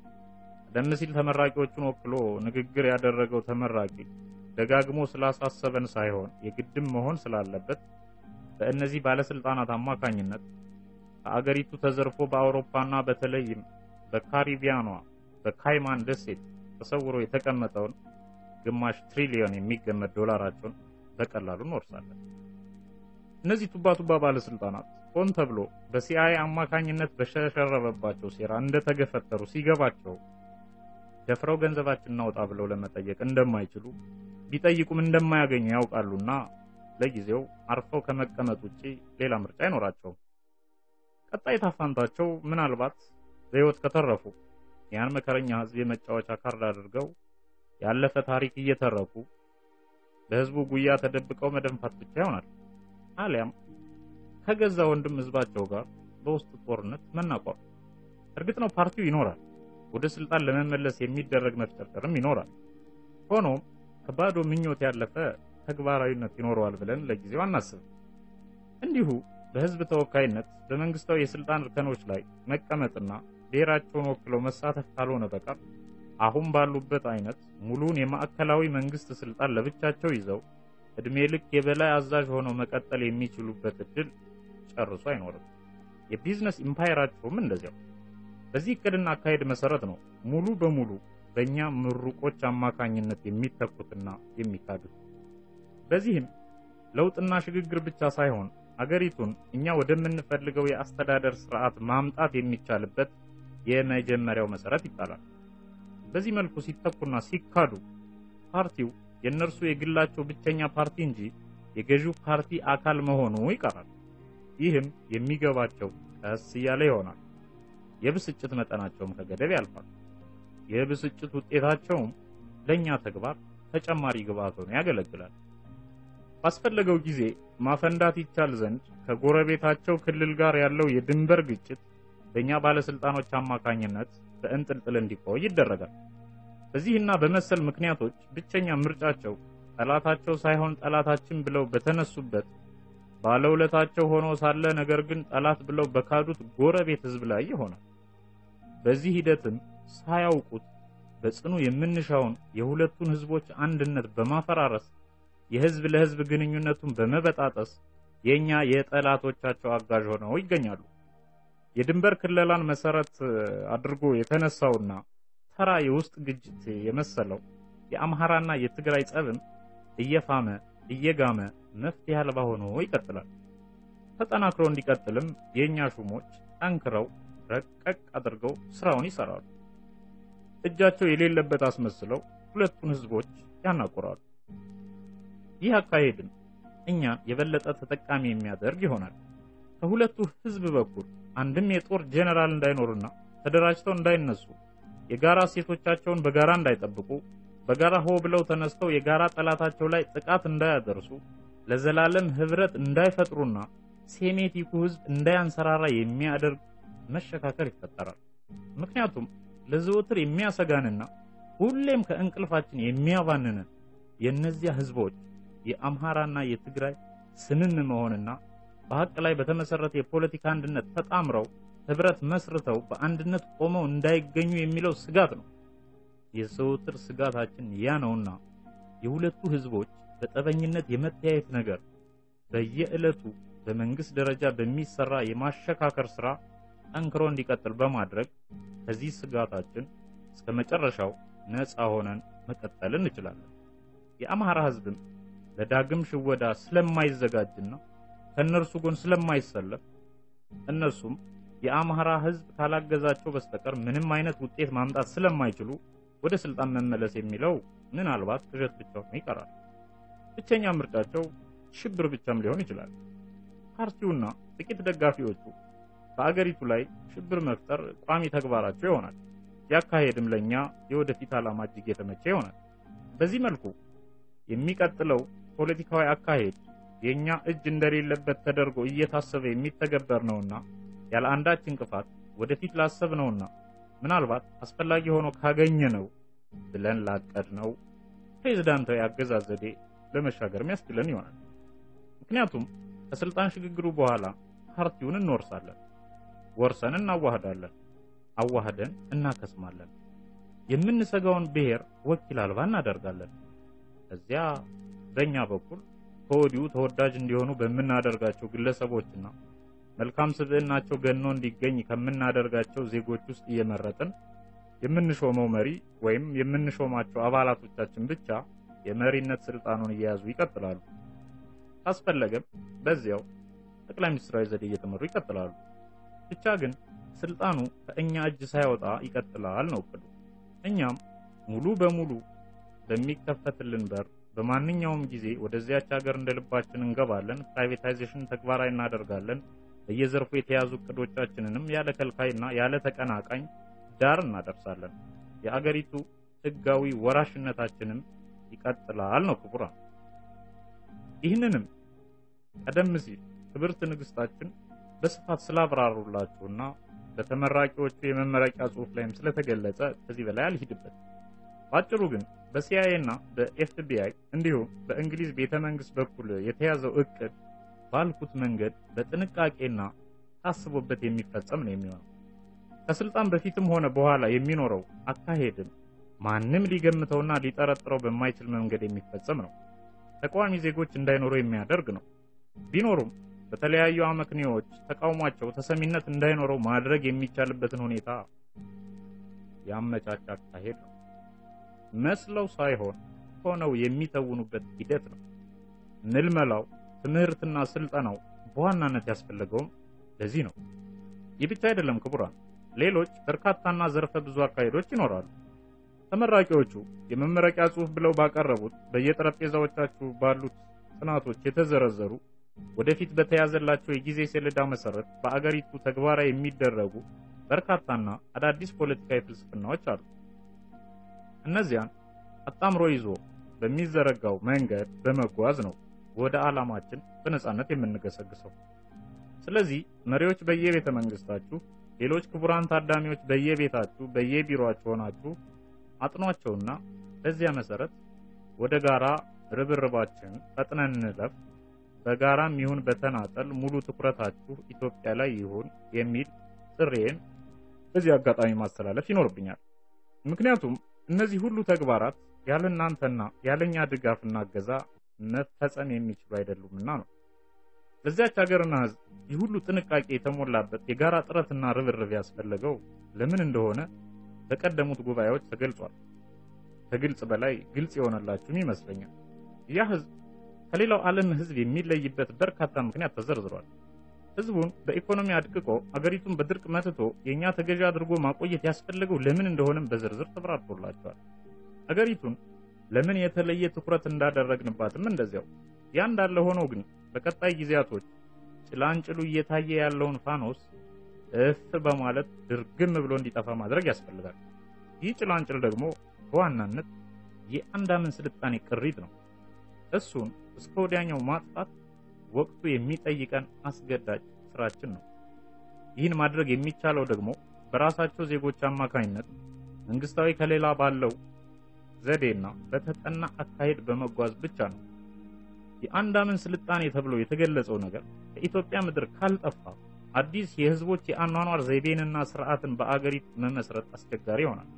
[SPEAKER 1] ቀደም ሲል ተመራቂዎቹን ወክሎ ንግግር ያደረገው ተመራቂ ደጋግሞ ስላሳሰበን ሳይሆን የግድም መሆን ስላለበት በእነዚህ ባለስልጣናት አማካኝነት ከአገሪቱ ተዘርፎ በአውሮፓና በተለይም በካሪቢያኗ በካይማን ደሴት ተሰውሮ የተቀመጠውን ግማሽ ትሪሊዮን የሚገመት ዶላራቸውን በቀላሉ እንወርሳለን። እነዚህ ቱባ ቱባ ባለስልጣናት ሆን ተብሎ በሲአይኤ አማካኝነት በሸረበባቸው ሴራ እንደተገፈተሩ ሲገባቸው ደፍረው ገንዘባችን እናውጣ ብለው ለመጠየቅ እንደማይችሉ ቢጠይቁም እንደማያገኙ ያውቃሉና ለጊዜው አርፈው ከመቀመጥ ውጪ ሌላ ምርጫ አይኖራቸውም። ቀጣይ ታፋንታቸው ምናልባት በሕይወት ከተረፉ ያን መከረኛ ሕዝብ የመጫወቻ ካርድ አድርገው ያለፈ ታሪክ እየተረኩ በሕዝቡ ጉያ ተደብቀው መደንፋት ብቻ ይሆናል። አሊያም ከገዛ ወንድም ሕዝባቸው ጋር በውስጥ ጦርነት መናቋር። እርግጥ ነው ፓርቲው ይኖራል፣ ወደ ስልጣን ለመመለስ የሚደረግ መፍጨርጨርም ይኖራል። ሆኖም ከባዶ ምኞት ያለፈ ተግባራዊነት ይኖረዋል ብለን ለጊዜው አናስብም። እንዲሁ በህዝብ ተወካይነት በመንግስታዊ የስልጣን እርከኖች ላይ መቀመጥና ብሔራቸውን ወክለው መሳተፍ ካልሆነ በቀር አሁን ባሉበት አይነት ሙሉን የማዕከላዊ መንግስት ስልጣን ለብቻቸው ይዘው እድሜ ልክ የበላይ አዛዥ ሆነው መቀጠል የሚችሉበት እድል ጨርሶ አይኖርም። የቢዝነስ ኢምፓየራቸውም እንደዚያው። በዚህ እቅድና አካሄድ መሰረት ነው ሙሉ በሙሉ በእኛ ምሩቆች አማካኝነት የሚተኩትና የሚካዱት። በዚህም ለውጥና ሽግግር ብቻ ሳይሆን አገሪቱን እኛ ወደምንፈልገው የአስተዳደር ስርዓት ማምጣት የሚቻልበት የመጀመሪያው መሰረት ይጣላል። በዚህ መልኩ ሲተኩና ሲካዱ ፓርቲው የእነርሱ የግላቸው ብቸኛ ፓርቲ እንጂ የገዢው ፓርቲ አካል መሆኑ ይቀራል። ይህም የሚገባቸው ቀስ እያለ ይሆናል። የብስጭት መጠናቸውም ከገደብ ያልፋል። የብስጭት ውጤታቸውም ለእኛ ተግባር ተጨማሪ ግብአት ሆኖ ያገለግላል። ባስፈለገው ጊዜ ማፈንዳት ይቻል ዘንድ ከጎረቤታቸው ክልል ጋር ያለው የድንበር ግጭት በእኛ ባለስልጣኖች አማካኝነት በእንጥልጥል እንዲቆይ ይደረጋል። በዚህና በመሰል ምክንያቶች ብቸኛ ምርጫቸው ጠላታቸው ሳይሆን ጠላታችን ብለው በተነሱበት ባለውለታቸው ሆኖ ሳለ ነገር ግን ጠላት ብለው በካዱት ጎረቤት ህዝብ ላይ ይሆናል። በዚህ ሂደትም ሳያውቁት በጽኑ የምንሻውን የሁለቱን ህዝቦች አንድነት በማፈራረስ የህዝብ ለህዝብ ግንኙነቱን በመበጣጠስ የኛ የጠላቶቻቸው አጋዥ ሆነው ይገኛሉ። የድንበር ክለላን መሰረት አድርጎ የተነሳውና ተራ የውስጥ ግጭት የመሰለው የአምሃራና የትግራይ ጸብም እየፋመ እየጋመ መፍትሄ አልባ ሆኖ ይቀጥላል። ተጠናክሮ እንዲቀጥልም የኛ ሹሞች ጠንክረው ረቀቅ አድርገው ስራውን ይሰራሉ። እጃቸው የሌለበት አስመስለው ሁለቱን ህዝቦች ያናቆራሉ። ይህ አካሄድም እኛን የበለጠ ተጠቃሚ የሚያደርግ ይሆናል። ከሁለቱ ህዝብ በኩል አንድም የጦር ጄኔራል እንዳይኖርና ተደራጅተው እንዳይነሱ የጋራ ሴቶቻቸውን በጋራ እንዳይጠብቁ በጋራ ሆ ብለው ተነስተው የጋራ ጠላታቸው ላይ ጥቃት እንዳያደርሱ ለዘላለም ህብረት እንዳይፈጥሩና ሴሜቲኩ ህዝብ እንዳያንሰራራ የሚያደርግ መሸካከር ይፈጠራል። ምክንያቱም ለዘወትር የሚያሰጋንና ሁሌም ከእንቅልፋችን የሚያባንንን የእነዚያ ህዝቦች የአምሃራና የትግራይ ስምም መሆንና በሀቅ ላይ በተመሰረተ የፖለቲካ አንድነት ተጣምረው ህብረት መስርተው በአንድነት ቆመው እንዳይገኙ የሚለው ስጋት ነው። የዘወትር ስጋታችን ያ ነውና የሁለቱ ህዝቦች በጠበኝነት የመተያየት ነገር በየዕለቱ በመንግስት ደረጃ በሚሰራ የማሸካከር ስራ ጠንክሮ እንዲቀጥል በማድረግ ከዚህ ስጋታችን እስከ መጨረሻው ነፃ ሆነን መቀጠል እንችላለን። የአማራ ህዝብም ለዳግም ሽወዳ ስለማይዘጋጅና ከእነርሱ ጎን ስለማይሰለፍ እነርሱም የአማራ ህዝብ ካላገዛቸው በስተቀር ምንም አይነት ውጤት ማምጣት ስለማይችሉ ወደ ስልጣን መመለስ የሚለው ምናልባት ቅዠት ብቻ ሆኖ ይቀራል። ብቸኛ ምርጫቸው ሽብር ብቻም ሊሆን ይችላል። ፓርቲውና ጥቂት ደጋፊዎቹ በአገሪቱ ላይ ሽብር መፍጠር ቋሚ ተግባራቸው ይሆናል። ያካሄድም ለኛ የወደፊት ዓላማ እጅግ የተመቸ ይሆናል። በዚህ መልኩ የሚቀጥለው ፖለቲካዊ አካሄድ የኛ እጅ እንደሌለበት ተደርጎ እየታሰበ የሚተገበር ነውና ያለ አንዳች እንቅፋት ወደፊት ላሰብነውና ምናልባት አስፈላጊ ሆኖ ካገኘነው ብለን ላቀድነው ፕሬዝዳንታዊ አገዛዝ ዘዴ ለመሻገር የሚያስችለን ይሆናል። ምክንያቱም ከስልጣን ሽግግሩ በኋላ ፓርቲውን እንወርሳለን፣ ወርሰን እናዋህዳለን፣ አዋህደን እናከስማለን። የምንሰጋውን ብሔር ወኪል አልባ እናደርጋለን። ከዚያ በእኛ በኩል ከወዲሁ ተወዳጅ እንዲሆኑ በምናደርጋቸው ግለሰቦችና መልካም ስብዕናቸው ገኖ እንዲገኝ ከምናደርጋቸው ዜጎች ውስጥ እየመረጥን የምንሾመው መሪ ወይም የምንሾማቸው አባላቶቻችን ብቻ የመሪነት ስልጣኑን እየያዙ ይቀጥላሉ። ካስፈለገም በዚያው ጠቅላይ ሚኒስትራዊ ዘዴ እየተመሩ ይቀጥላሉ። ብቻ ግን ስልጣኑ ከእኛ እጅ ሳይወጣ ይቀጥላል ነው እቅዱ። እኛም ሙሉ በሙሉ በሚከፈትልን በር በማንኛውም ጊዜ ወደዚያች ሀገር እንደ ልባችን እንገባለን። ፕራይቬታይዜሽን ተግባራዊ እናደርጋለን። በየዘርፉ የተያዙ እቅዶቻችንንም ያለ ከልካይና ያለ ተቀናቃኝ ዳር እናደርሳለን። የአገሪቱ ህጋዊ ወራሽነታችንም ይቀጥላል ነው ክቡራን። ይህንንም ቀደም ሲል ክብርት ንግስታችን በስፋት ስላብራሩላችሁና በተመራቂዎቹ የመመረቂያ ጽሑፍ ላይም ስለተገለጸ ከዚህ በላይ አልሂድበት። ባጭሩ ግን በሲአይኤ እና በኤፍቢአይ እንዲሁም በእንግሊዝ ቤተ መንግስት በኩል የተያዘው እቅድ ባልኩት መንገድ በጥንቃቄና ታስቦበት የሚፈጸም ነው የሚሆነው። ከስልጣን በፊትም ሆነ በኋላ የሚኖረው አካሄድም ማንም ሊገምተውና ሊጠረጥረው በማይችል መንገድ የሚፈጸም ነው። ተቃዋሚ ዜጎች እንዳይኖሩ የሚያደርግ ነው። ቢኖሩም በተለያዩ አመክንዮዎች ተቃውሟቸው ተሰሚነት እንዳይኖረው ማድረግ የሚቻልበትን ሁኔታ ያመቻች አካሄድ ነው። መስለው ሳይሆን ሆነው የሚተውኑበት ሂደት ነው። ምልመላው፣ ትምህርትና ስልጠናው በዋናነት ያስፈለገውም ለዚህ ነው። ይህ ብቻ አይደለም ክቡራን፣ ሌሎች በርካታና ዘርፈ ብዙ አካሄዶች ይኖራሉ። ተመራቂዎቹ የመመረቂያ ጽሑፍ ብለው ባቀረቡት በየጠረጴዛዎቻችሁ ባሉት ጥናቶች የተዘረዘሩ ወደፊት በተያዘላቸው የጊዜ ሰሌዳ መሰረት በአገሪቱ ተግባራዊ የሚደረጉ በርካታና አዳዲስ ፖለቲካዊ ፍልስፍናዎች አሉ። እነዚያን አጣምሮ ይዞ በሚዘረጋው መንገድ በመጓዝ ነው ወደ ዓላማችን በነጻነት የምንገሰግሰው። ስለዚህ መሪዎች በየቤተ መንግስታችሁ፣ ሌሎች ክቡራን ታዳሚዎች በየቤታችሁ በየቢሮአችሁ ሆናችሁ አጥኗቸውና በዚያ መሰረት ወደ ጋራ ርብርባችን ፈጥነን እንለፍ፣ በጋራም ይሁን በተናጠል ሙሉ ትኩረታችሁ ኢትዮጵያ ላይ ይሁን የሚል ጥሬን በዚህ አጋጣሚ ማስተላለፍ ይኖርብኛል። ምክንያቱም እነዚህ ሁሉ ተግባራት ያለ እናንተና ያለኛ ድጋፍና እገዛ መፈጸም የሚችሉ አይደሉምና ነው። ለዚያች ሀገርና ሕዝብ ይህ ሁሉ ጥንቃቄ የተሞላበት የጋራ ጥረትና ርብርብ ያስፈለገው ለምን እንደሆነ በቀደሙት ጉባኤዎች ተገልጿል። ከግልጽ በላይ ግልጽ የሆነላችሁም ይመስለኛል። ያ ሕዝብ ከሌላው ዓለም ሕዝብ የሚለይበት በርካታ ምክንያት ተዘርዝሯል። ሕዝቡን በኢኮኖሚ አድቅቆ አገሪቱን በድርቅ መትቶ የእኛ ተገዢ አድርጎ ማቆየት ያስፈለገው ለምን እንደሆነም በዝርዝር ተብራርቶላቸዋል። አገሪቱን ለምን የተለየ ትኩረት እንዳደረግንባትም እንደዚያው። ያ እንዳለ ሆኖ ግን በቀጣይ ጊዜያቶች ጭላንጭሉ እየታየ ያለውን ፋኖስ እፍ በማለት ድርግም ብሎ እንዲጠፋ ማድረግ ያስፈልጋል። ይህ ጭላንጭል ደግሞ በዋናነት የአንዳምን ስልጣኔ ቅሪት ነው። እሱን እስከ ወዲያኛው ማጥፋት ወቅቱ የሚጠይቀን አስገዳጅ ስራችን ነው። ይህን ማድረግ የሚቻለው ደግሞ በራሳቸው ዜጎች አማካኝነት መንግስታዊ ከሌላ ባለው ዘዴና በተጠና አካሄድ በመጓዝ ብቻ ነው። የአንዳምን ስልጣኔ ተብሎ የተገለጸው ነገር ከኢትዮጵያ ምድር ካልጠፋ አዲስ የህዝቦች የአኗኗር ዘይቤንና ስርዓትን በአገሪቱ መመስረት አስቸጋሪ ይሆናል።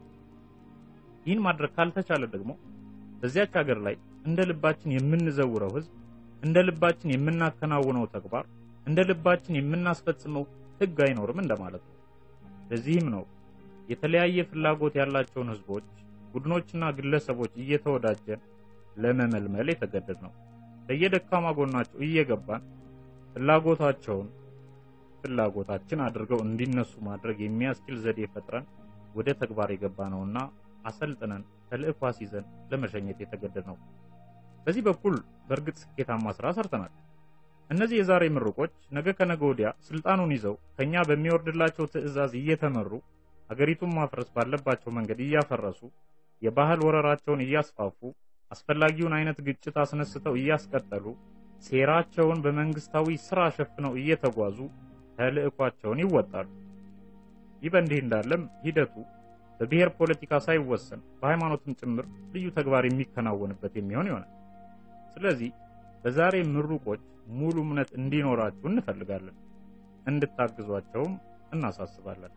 [SPEAKER 1] ይህን ማድረግ ካልተቻለ ደግሞ በዚያች ሀገር ላይ እንደ ልባችን የምንዘውረው ህዝብ፣ እንደ ልባችን የምናከናውነው ተግባር፣ እንደ ልባችን የምናስፈጽመው ህግ አይኖርም እንደማለት ነው። ለዚህም ነው የተለያየ ፍላጎት ያላቸውን ህዝቦች፣ ቡድኖችና ግለሰቦች እየተወዳጀን ለመመልመል የተገደድ ነው። በየደካማ ጎናቸው እየገባን ፍላጎታቸውን ፍላጎታችን አድርገው እንዲነሱ ማድረግ የሚያስችል ዘዴ ፈጥረን ወደ ተግባር የገባ ነውና አሰልጥነን ተልእኮ አስይዘን ለመሸኘት የተገደድ ነው። በዚህ በኩል በእርግጥ ስኬታማ ስራ ሰርተናል። እነዚህ የዛሬ ምሩቆች ነገ ከነገ ወዲያ ስልጣኑን ይዘው ከኛ በሚወርድላቸው ትዕዛዝ እየተመሩ ሀገሪቱን ማፍረስ ባለባቸው መንገድ እያፈረሱ የባህል ወረራቸውን እያስፋፉ አስፈላጊውን አይነት ግጭት አስነስተው እያስቀጠሉ ሴራቸውን በመንግስታዊ ስራ ሸፍነው እየተጓዙ ተልእኳቸውን ይወጣሉ። ይህ በእንዲህ እንዳለም ሂደቱ በብሔር ፖለቲካ ሳይወሰን በሃይማኖትም ጭምር ልዩ ተግባር የሚከናወንበት የሚሆን ይሆናል። ስለዚህ በዛሬ ምሩቆች ሙሉ እምነት እንዲኖራችሁ እንፈልጋለን፣ እንድታግዟቸውም እናሳስባለን።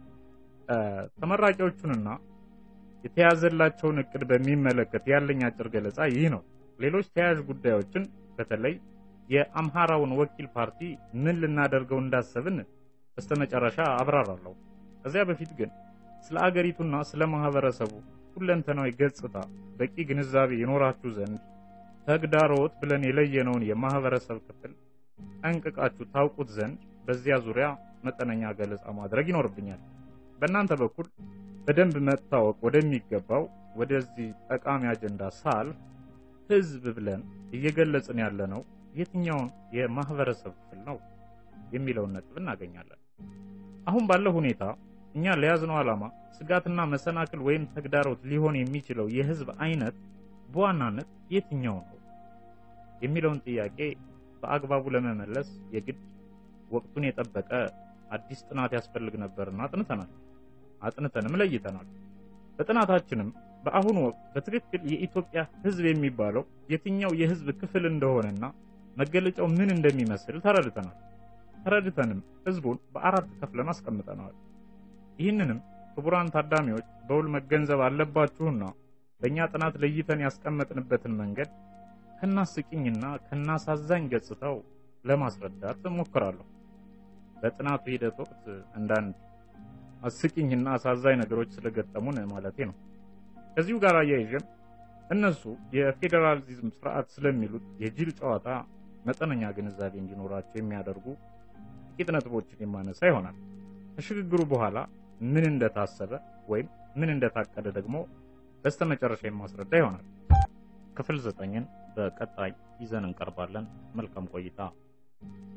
[SPEAKER 1] ተመራቂዎቹንና የተያዘላቸውን እቅድ በሚመለከት ያለኝ አጭር ገለጻ ይህ ነው። ሌሎች ተያያዥ ጉዳዮችን በተለይ የአምሃራውን ወኪል ፓርቲ ምን ልናደርገው እንዳሰብን በስተመጨረሻ አብራራለሁ። ከዚያ በፊት ግን ስለ አገሪቱና ስለ ማህበረሰቡ ሁለንተናዊ ገጽታ በቂ ግንዛቤ ይኖራችሁ ዘንድ ተግዳሮት ብለን የለየነውን የማህበረሰብ ክፍል ጠንቅቃችሁ ታውቁት ዘንድ በዚያ ዙሪያ መጠነኛ ገለጻ ማድረግ ይኖርብኛል። በእናንተ በኩል በደንብ መታወቅ ወደሚገባው ወደዚህ ጠቃሚ አጀንዳ ሳልፍ ህዝብ ብለን እየገለጽን ያለነው የትኛውን የማህበረሰብ ክፍል ነው የሚለውን ነጥብ እናገኛለን። አሁን ባለው ሁኔታ እኛ ለያዝነው ዓላማ ስጋትና መሰናክል ወይም ተግዳሮት ሊሆን የሚችለው የህዝብ አይነት በዋናነት የትኛው ነው የሚለውን ጥያቄ በአግባቡ ለመመለስ የግድ ወቅቱን የጠበቀ አዲስ ጥናት ያስፈልግ ነበርና አጥንተናል። አጥንተንም ለይተናል። በጥናታችንም በአሁኑ ወቅት በትክክል የኢትዮጵያ ህዝብ የሚባለው የትኛው የህዝብ ክፍል እንደሆነና መገለጫው ምን እንደሚመስል ተረድተናል። ተረድተንም ህዝቡን በአራት ከፍለን አስቀምጠነዋል። ይህንንም ክቡራን ታዳሚዎች በውል መገንዘብ አለባችሁና በእኛ ጥናት ለይተን ያስቀመጥንበትን መንገድ ከናስቂኝና ከናሳዛኝ ገጽታው ለማስረዳት እሞክራለሁ። በጥናቱ ሂደት ወቅት አንዳንድ አስቂኝና አሳዛኝ ነገሮች ስለገጠሙን ማለቴ ነው። ከዚሁ ጋር አያይዤም እነሱ የፌዴራሊዝም ስርዓት ስለሚሉት የጅል ጨዋታ መጠነኛ ግንዛቤ እንዲኖራቸው የሚያደርጉ ጥቂት ነጥቦችን የማነሳ ይሆናል። ከሽግግሩ በኋላ ምን እንደታሰበ ወይም ምን እንደታቀደ ደግሞ በስተመጨረሻ የማስረዳ ይሆናል። ክፍል ዘጠኝን በቀጣይ ይዘን እንቀርባለን። መልካም ቆይታ።